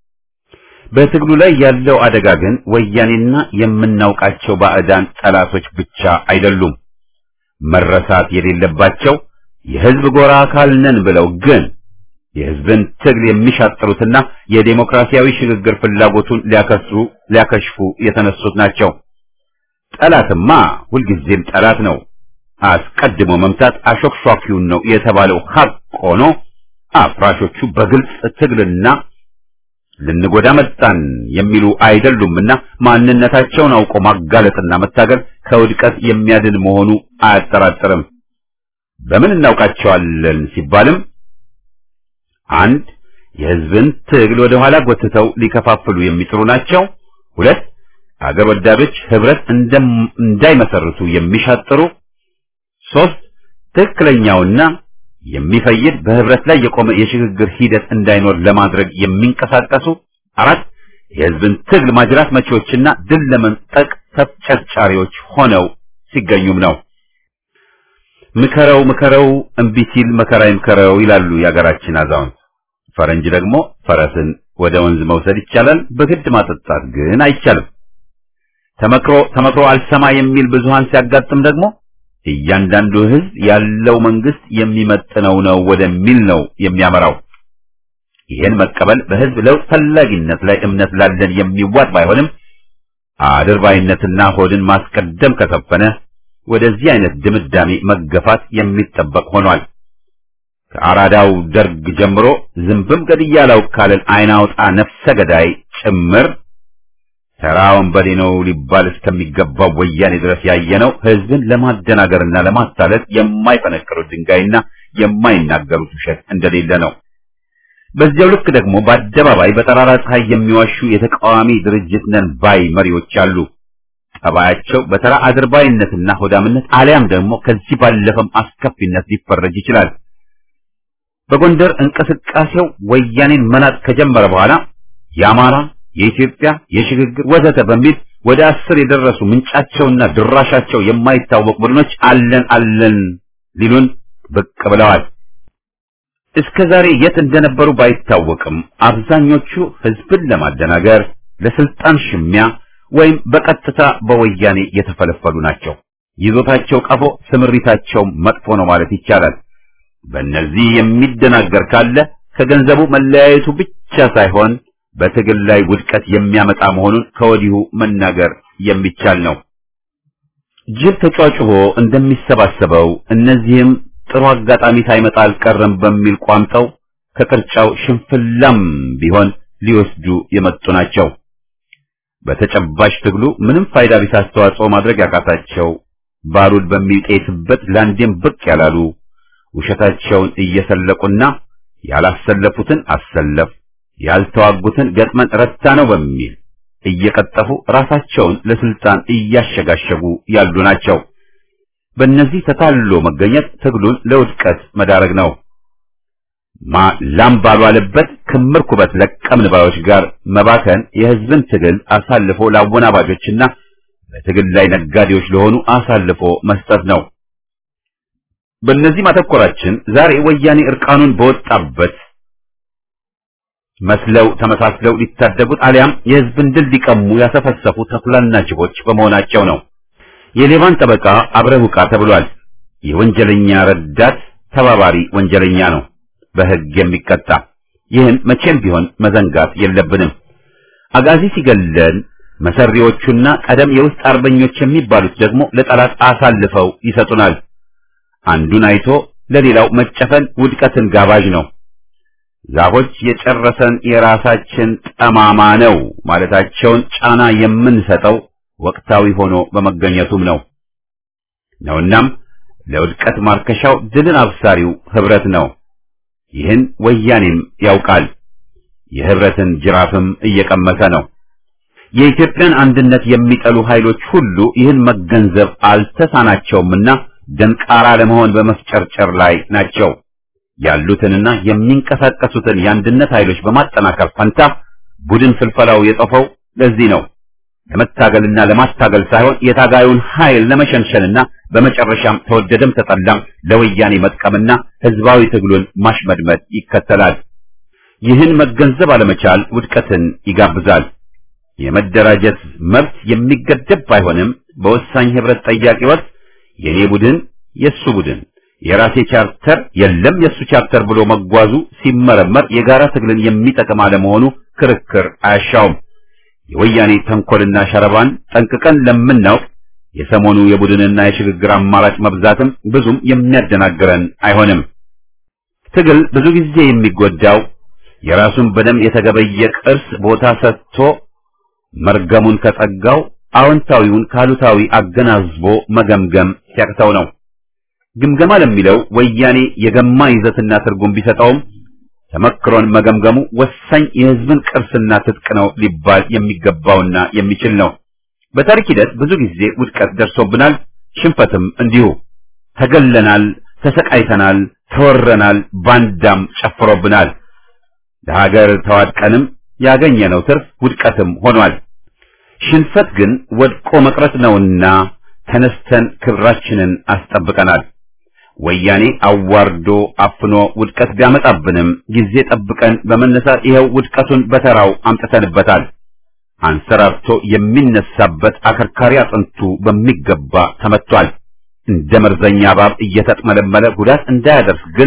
በትግሉ ላይ ያለው አደጋ ግን ወያኔና የምናውቃቸው ባዕዳን ጠላቶች ብቻ አይደሉም። መረሳት የሌለባቸው የህዝብ ጎራ አካል ነን ብለው ግን የህዝብን ትግል የሚሻጥሩትና የዴሞክራሲያዊ ሽግግር ፍላጎቱን ሊያከስሩ ሊያከሽፉ የተነሱት ናቸው። ጠላትማ ሁልጊዜም ጠላት ነው። አስቀድሞ መምታት አሾክሿኪውን ነው የተባለው ሀቅ ሆኖ አፍራሾቹ በግልጽ ትግልና ልንጎዳ መጣን የሚሉ አይደሉምና ማንነታቸውን አውቆ ማጋለጥና መታገል ከውድቀት የሚያድን መሆኑ አያጠራጥርም። በምን እናውቃቸዋለን ሲባልም አንድ የህዝብን ትግል ወደ ኋላ ጎትተው ሊከፋፍሉ የሚጥሩ ናቸው። ሁለት አገር ወዳዶች ህብረት እንዳይመሰርቱ የሚሻጥሩ፣ ሶስት ትክክለኛውና የሚፈይድ በህብረት ላይ የቆመ የሽግግር ሂደት እንዳይኖር ለማድረግ የሚንቀሳቀሱ፣ አራት የህዝብን ትግል ማጅራት መቺዎችና ድል ለመንጠቅ ተፍጨርጫሪዎች ሆነው ሲገኙም ነው። ምከረው ምከረው እምቢ ሲል መከራ ይምከረው ይላሉ የሀገራችን አዛውንት። ፈረንጅ ደግሞ ፈረስን ወደ ወንዝ መውሰድ ይቻላል፣ በግድ ማጠጣት ግን አይቻልም። ተመክሮ ተመክሮ አልሰማ የሚል ብዙሃን ሲያጋጥም ደግሞ እያንዳንዱ ህዝብ ያለው መንግስት የሚመጥነው ነው ወደሚል ነው የሚያመራው። ይህን መቀበል በህዝብ ለውጥ ፈላጊነት ላይ እምነት ላለን የሚዋጥ ባይሆንም አድርባይነትና ሆድን ማስቀደም ከሰፈነ ወደዚህ አይነት ድምዳሜ መገፋት የሚጠበቅ ሆኗል። ከአራዳው ደርግ ጀምሮ ዝንብም ገድያለው ካለን አይናውጣ ነፍሰ ገዳይ ጭምር ተራ ወንበዴ ነው ሊባል እስከሚገባው ወያኔ ድረስ ያየነው ህዝብን ለማደናገርና ለማታለል የማይፈነቅሩት ድንጋይና የማይናገሩት ውሸት እንደሌለ ነው። በዚያው ልክ ደግሞ በአደባባይ በጠራራ ፀሐይ የሚዋሹ የተቃዋሚ ድርጅት ነን ባይ መሪዎች አሉ። ጠባያቸው በተራ አድርባይነትና ሆዳምነት አሊያም ደግሞ ከዚህ ባለፈም አስከፊነት ሊፈረጅ ይችላል። በጎንደር እንቅስቃሴው ወያኔን መናጥ ከጀመረ በኋላ የአማራ፣ የኢትዮጵያ፣ የሽግግር ወዘተ በሚል ወደ አስር የደረሱ ምንጫቸውና ድራሻቸው የማይታወቅ ቡድኖች አለን አለን ሊሉን ብቅ ብለዋል። እስከ ዛሬ የት እንደነበሩ ባይታወቅም አብዛኞቹ ህዝብን ለማደናገር ለስልጣን ሽሚያ ወይም በቀጥታ በወያኔ የተፈለፈሉ ናቸው። ይዞታቸው ቀፎ፣ ስምሪታቸው መጥፎ ነው ማለት ይቻላል። በእነዚህ የሚደናገር ካለ ከገንዘቡ መለያየቱ ብቻ ሳይሆን በትግል ላይ ውድቀት የሚያመጣ መሆኑን ከወዲሁ መናገር የሚቻል ነው። ጅብ ተጫጭቦ እንደሚሰባሰበው እነዚህም ጥሩ አጋጣሚ ሳይመጣ አልቀረም በሚል ቋምጠው ከቅርጫው ሽንፍላም ቢሆን ሊወስዱ የመጡ ናቸው። በተጨባጭ ትግሉ ምንም ፋይዳ ቢስ አስተዋጽኦ ማድረግ ያቃታቸው ባሩድ በሚጤስበት ላንዴም ብቅ ያላሉ ውሸታቸውን እየሰለቁና ያላሰለፉትን አሰለፍ ያልተዋጉትን ገጥመን ረታ ነው በሚል እየቀጠፉ ራሳቸውን ለስልጣን እያሸጋሸጉ ያሉ ናቸው። በእነዚህ ተታሎ መገኘት ትግሉን ለውድቀት መዳረግ ነው። ማ ላም ባልዋለበት ክምር ኩበት ለቀምን ባዮች ጋር መባከን የህዝብን ትግል አሳልፎ ለአወናባጆችና በትግል ላይ ነጋዴዎች ለሆኑ አሳልፎ መስጠት ነው። በእነዚህ ማተኮራችን ዛሬ ወያኔ እርቃኑን በወጣበት መስለው ተመሳስለው ሊታደጉት አሊያም የህዝብን ድል ሊቀሙ ያሰፈሰፉ ተኩላና ጅቦች በመሆናቸው ነው። የሌባን ጠበቃ አብረህ ውቃ ተብሏል። የወንጀለኛ ረዳት ተባባሪ ወንጀለኛ ነው በህግ የሚቀጣ። ይህን መቼም ቢሆን መዘንጋት የለብንም። አጋዚ ሲገለን መሰሪዎቹና ቀደም የውስጥ አርበኞች የሚባሉት ደግሞ ለጠላት አሳልፈው ይሰጡናል። አንዱን አይቶ ለሌላው መጨፈን ውድቀትን ጋባዥ ነው። ዛፎች የጨረሰን የራሳችን ጠማማ ነው ማለታቸውን ጫና የምንሰጠው ወቅታዊ ሆኖ በመገኘቱም ነው ነውናም ለውድቀት ማርከሻው ድልን አብሳሪው ህብረት ነው። ይህን ወያኔም ያውቃል። የህብረትን ጅራፍም እየቀመሰ ነው። የኢትዮጵያን አንድነት የሚጠሉ ኃይሎች ሁሉ ይህን መገንዘብ አልተሳናቸውምና ደንቃራ ለመሆን በመፍጨርጨር ላይ ናቸው። ያሉትንና የሚንቀሳቀሱትን የአንድነት ኃይሎች በማጠናከር ፈንታ ቡድን ፍልፈላው የጠፈው ለዚህ ነው። ለመታገልና ለማታገል ሳይሆን የታጋዩን ኃይል ለመሸንሸንና በመጨረሻም ተወደደም ተጠላም ለወያኔ መጥቀምና ህዝባዊ ትግሉን ማሽመድመድ ይከተላል። ይህን መገንዘብ አለመቻል ውድቀትን ይጋብዛል። የመደራጀት መብት የሚገደብ ባይሆንም በወሳኝ ህብረት ጠያቂ ወቅት የኔ ቡድን የሱ ቡድን የራሴ ቻርተር የለም የሱ ቻርተር ብሎ መጓዙ ሲመረመር የጋራ ትግልን የሚጠቅም አለመሆኑ ክርክር አያሻውም። የወያኔ ተንኮልና ሸረባን ጠንቅቀን ለምናውቅ የሰሞኑ የቡድንና የሽግግር አማራጭ መብዛትም ብዙም የሚያደናግረን አይሆንም። ትግል ብዙ ጊዜ የሚጎዳው የራሱን በደም የተገበየ ቅርስ ቦታ ሰጥቶ መርገሙን ከጸጋው አዎንታዊውን ካሉታዊ አገናዝቦ መገምገም ሲያቅተው ነው። ግምገማ ለሚለው ወያኔ የገማ ይዘትና ትርጉም ቢሰጠውም ተመክሮን መገምገሙ ወሳኝ የህዝብን ቅርስና ትጥቅ ነው ሊባል የሚገባውና የሚችል ነው። በታሪክ ሂደት ብዙ ጊዜ ውድቀት ደርሶብናል፣ ሽንፈትም እንዲሁ። ተገለናል፣ ተሰቃይተናል፣ ተወረናል፣ ባንዳም ጨፍሮብናል። ለሀገር ተዋድቀንም ያገኘነው ትርፍ ውድቀትም ሆኗል። ሽንፈት ግን ወድቆ መቅረት ነውና ተነስተን ክብራችንን አስጠብቀናል። ወያኔ አዋርዶ አፍኖ ውድቀት ቢያመጣብንም ጊዜ ጠብቀን በመነሳት ይኸው ውድቀቱን በተራው አምጥተንበታል። አንሰራርቶ የሚነሳበት አከርካሪ አጥንቱ በሚገባ ተመቷል። እንደ መርዘኛ እባብ እየተጥመለመለ ጉዳት እንዳያደርስ ግን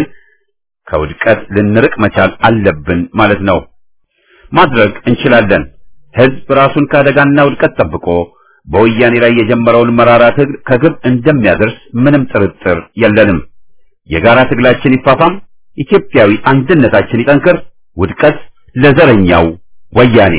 ከውድቀት ልንርቅ መቻል አለብን ማለት ነው። ማድረግ እንችላለን። ህዝብ ራሱን ከአደጋና ውድቀት ጠብቆ በወያኔ ላይ የጀመረውን መራራ ትግል ከግብ እንደሚያደርስ ምንም ጥርጥር የለንም። የጋራ ትግላችን ይፋፋም፣ ኢትዮጵያዊ አንድነታችን ይጠንክር። ውድቀት ለዘረኛው ወያኔ።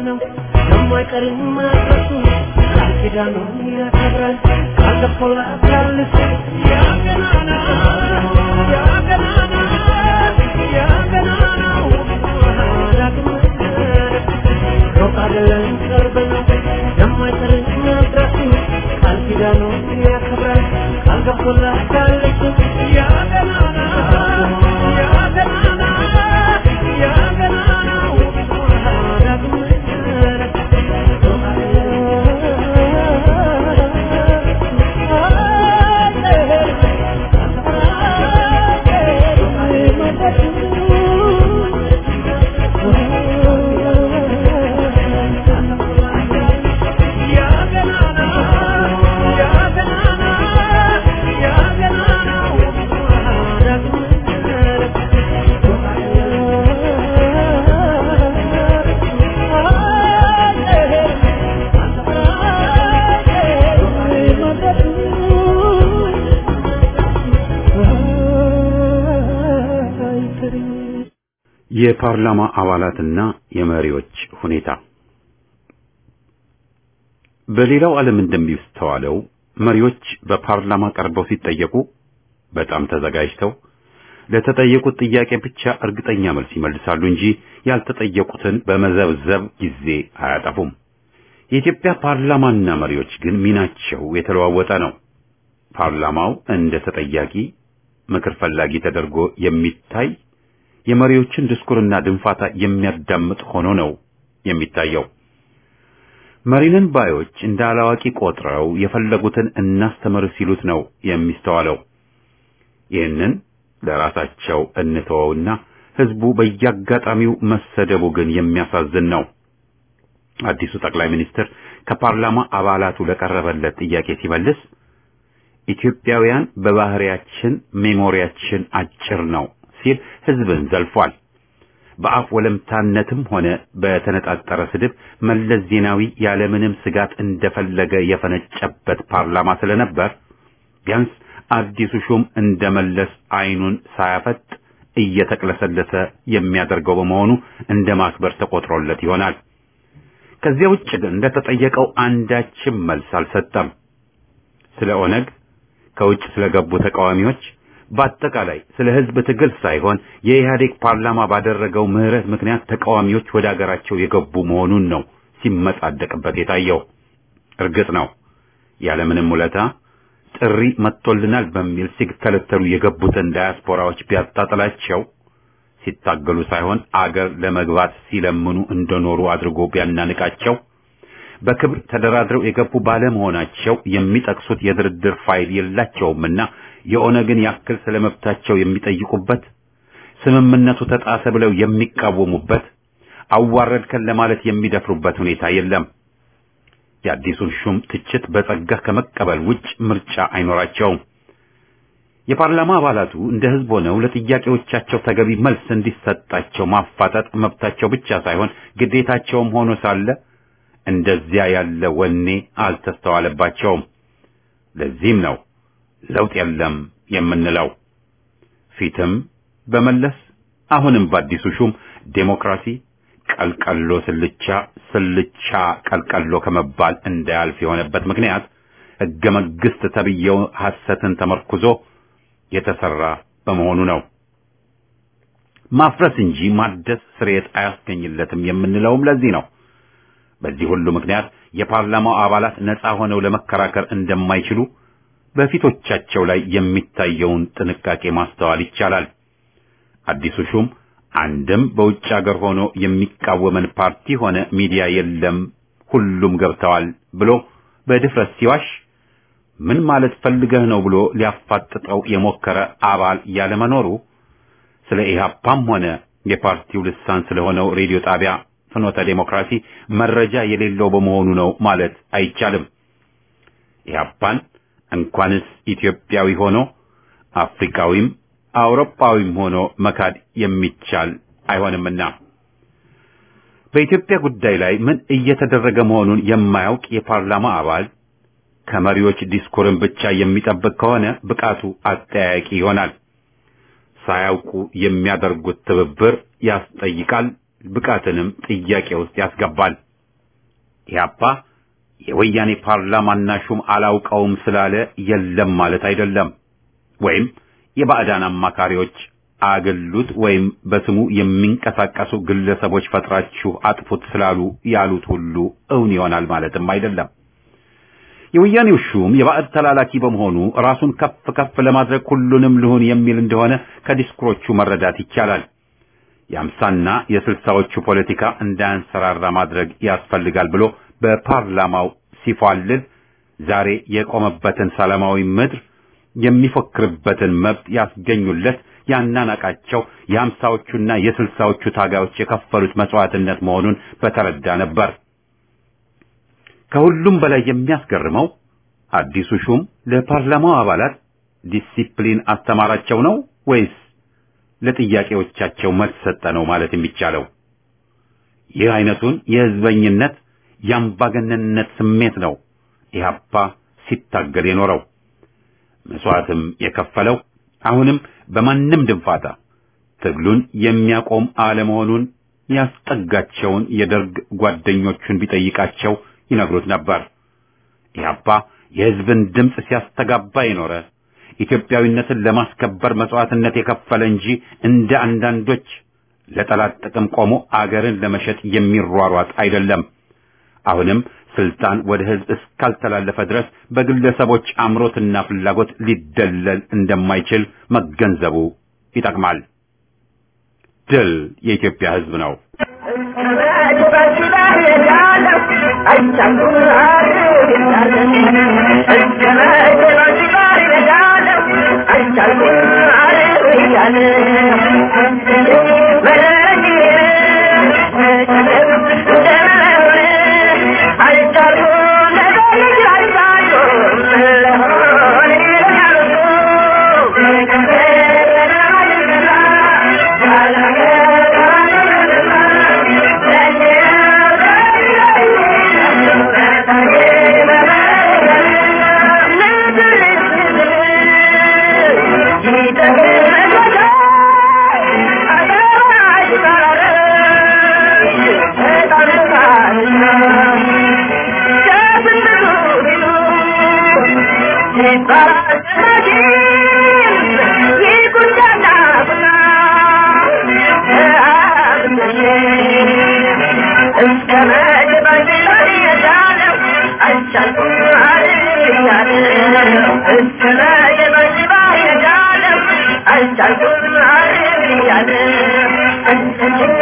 ነው የማይቀር መድረሱ ቃል ኪዳኑን ያከብራል ቃል ገብቶላታል እሱ ያ ገናና ያ ገናና ያ ገናናው ዳግም ሩቅ አይደለም ቅርብ ነው የማይቀር መድረሱ ቃል ኪዳኑን ያከብራል ቃል ገብቶላታል እሱ ያ ገናና ያ ገናና ያ ገናናው ዳግም
የፓርላማ አባላትና የመሪዎች ሁኔታ በሌላው ዓለም እንደሚስተዋለው መሪዎች በፓርላማ ቀርበው ሲጠየቁ በጣም ተዘጋጅተው ለተጠየቁት ጥያቄ ብቻ እርግጠኛ መልስ ይመልሳሉ እንጂ ያልተጠየቁትን በመዘብዘብ ጊዜ አያጠፉም። የኢትዮጵያ ፓርላማና መሪዎች ግን ሚናቸው የተለዋወጠ ነው። ፓርላማው እንደ ተጠያቂ ምክር ፈላጊ ተደርጎ የሚታይ የመሪዎችን ድስኩርና ድንፋታ የሚያዳምጥ ሆኖ ነው የሚታየው። መሪንን ባዮች እንደ አላዋቂ ቆጥረው የፈለጉትን እናስተምር ሲሉት ነው የሚስተዋለው። ይህንን ለራሳቸው እንተወውና ህዝቡ በየአጋጣሚው መሰደቡ ግን የሚያሳዝን ነው። አዲሱ ጠቅላይ ሚኒስትር ከፓርላማ አባላቱ ለቀረበለት ጥያቄ ሲመልስ ኢትዮጵያውያን በባህሪያችን ሜሞሪያችን አጭር ነው ሲል ህዝብን ዘልፏል። በአፍ ወለምታነትም ሆነ በተነጣጠረ ስድብ መለስ ዜናዊ ያለምንም ስጋት እንደፈለገ የፈነጨበት ፓርላማ ስለነበር ቢያንስ አዲሱ ሹም እንደመለስ አይኑን ሳያፈጥ እየተቅለሰለሰ የሚያደርገው በመሆኑ እንደ ማክበር ተቆጥሮለት ይሆናል። ከዚያ ውጭ ግን እንደተጠየቀው አንዳችም መልስ አልሰጠም። ስለ ኦነግ፣ ከውጭ ስለገቡ ተቃዋሚዎች በአጠቃላይ ስለ ህዝብ ትግል ሳይሆን የኢህአዴግ ፓርላማ ባደረገው ምህረት ምክንያት ተቃዋሚዎች ወደ አገራቸው የገቡ መሆኑን ነው ሲመጻደቅበት የታየው። እርግጥ ነው ያለምንም ውለታ ጥሪ መጥቶልናል በሚል ሲከለተሉ የገቡትን ዳያስፖራዎች ቢያጣጥላቸው ሲታገሉ ሳይሆን አገር ለመግባት ሲለምኑ እንደኖሩ አድርጎ ቢያናንቃቸው በክብር ተደራድረው የገቡ ባለመሆናቸው የሚጠቅሱት የድርድር ፋይል የላቸውምና የኦነግን ያክል ስለመብታቸው የሚጠይቁበት ስምምነቱ ተጣሰ ብለው የሚቃወሙበት አዋረድከን ለማለት የሚደፍሩበት ሁኔታ የለም። የአዲሱን ሹም ትችት በጸጋ ከመቀበል ውጭ ምርጫ አይኖራቸውም። የፓርላማ አባላቱ እንደ ህዝብ ሆነው ለጥያቄዎቻቸው ተገቢ መልስ እንዲሰጣቸው ማፋጠጥ መብታቸው ብቻ ሳይሆን ግዴታቸውም ሆኖ ሳለ እንደዚያ ያለ ወኔ አልተስተዋለባቸውም። ለዚህም ነው ለውጥ የለም የምንለው። ፊትም በመለስ አሁንም በአዲሱ ሹም ዴሞክራሲ ቀልቀሎ ስልቻ ስልቻ ቀልቀሎ ከመባል እንዳያልፍ የሆነበት ምክንያት ህገ መንግስት ተብዬው ሐሰትን ተመርኩዞ የተሰራ በመሆኑ ነው። ማፍረስ እንጂ ማደስ ስርየት አያስገኝለትም የምንለውም ለዚህ ነው። በዚህ ሁሉ ምክንያት የፓርላማው አባላት ነፃ ሆነው ለመከራከር እንደማይችሉ በፊቶቻቸው ላይ የሚታየውን ጥንቃቄ ማስተዋል ይቻላል። አዲሱ ሹም አንድም በውጭ ሀገር ሆኖ የሚቃወመን ፓርቲ ሆነ ሚዲያ የለም፣ ሁሉም ገብተዋል ብሎ በድፍረት ሲዋሽ ምን ማለት ፈልገህ ነው ብሎ ሊያፋጥጠው የሞከረ አባል ያለመኖሩ ስለ ኢህአፓም ሆነ የፓርቲው ልሳን ስለሆነው ሬዲዮ ጣቢያ ፍኖተ ዴሞክራሲ መረጃ የሌለው በመሆኑ ነው ማለት አይቻልም። ኢህአፓን እንኳንስ ኢትዮጵያዊ ሆኖ አፍሪካዊም አውሮፓዊም ሆኖ መካድ የሚቻል አይሆንምና በኢትዮጵያ ጉዳይ ላይ ምን እየተደረገ መሆኑን የማያውቅ የፓርላማ አባል ከመሪዎች ዲስኩርን ብቻ የሚጠብቅ ከሆነ ብቃቱ አጠያያቂ ይሆናል። ሳያውቁ የሚያደርጉት ትብብር ያስጠይቃል፣ ብቃትንም ጥያቄ ውስጥ ያስገባል። ኢህአፓ የወያኔ ፓርላማና ሹም አላውቀውም ስላለ የለም ማለት አይደለም። ወይም የባዕዳን አማካሪዎች አገሉት ወይም በስሙ የሚንቀሳቀሱ ግለሰቦች ፈጥራችሁ አጥፉት ስላሉ ያሉት ሁሉ እውን ይሆናል ማለትም አይደለም። የወያኔው ሹም የባዕድ ተላላኪ በመሆኑ ራሱን ከፍ ከፍ ለማድረግ ሁሉንም ልሁን የሚል እንደሆነ ከዲስኩሮቹ መረዳት ይቻላል። የአምሳና የስልሳዎቹ ፖለቲካ እንዳያንሰራራ ማድረግ ያስፈልጋል ብሎ በፓርላማው ሲፏልል ዛሬ የቆመበትን ሰላማዊ ምድር የሚፎክርበትን መብት ያስገኙለት ያናናቃቸው የአምሳዎቹና የስልሳዎቹ ታጋዮች የከፈሉት መስዋዕትነት መሆኑን በተረዳ ነበር። ከሁሉም በላይ የሚያስገርመው አዲሱ ሹም ለፓርላማው አባላት ዲሲፕሊን አስተማራቸው ነው ወይስ ለጥያቄዎቻቸው መልስ ሰጠ ነው ማለት የሚቻለው? ይህ አይነቱን የህዝበኝነት የአምባገነንነት ስሜት ነው ኢህአፓ ሲታገል የኖረው መስዋዕትም የከፈለው አሁንም በማንም ድንፋታ ትግሉን የሚያቆም አለመሆኑን ያስጠጋቸውን የደርግ ጓደኞቹን ቢጠይቃቸው ይነግሩት ነበር። ኢህአፓ የህዝብን ድምፅ ሲያስተጋባ የኖረ ኢትዮጵያዊነትን ለማስከበር መስዋዕትነት የከፈለ እንጂ እንደ አንዳንዶች ለጠላት ጥቅም ቆሞ አገርን ለመሸጥ የሚሯሯጥ አይደለም። አሁንም ስልጣን ወደ ህዝብ እስካልተላለፈ ድረስ በግለሰቦች አምሮትና ፍላጎት ሊደለል እንደማይችል መገንዘቡ ይጠቅማል። ድል የኢትዮጵያ ህዝብ ነው።
I'm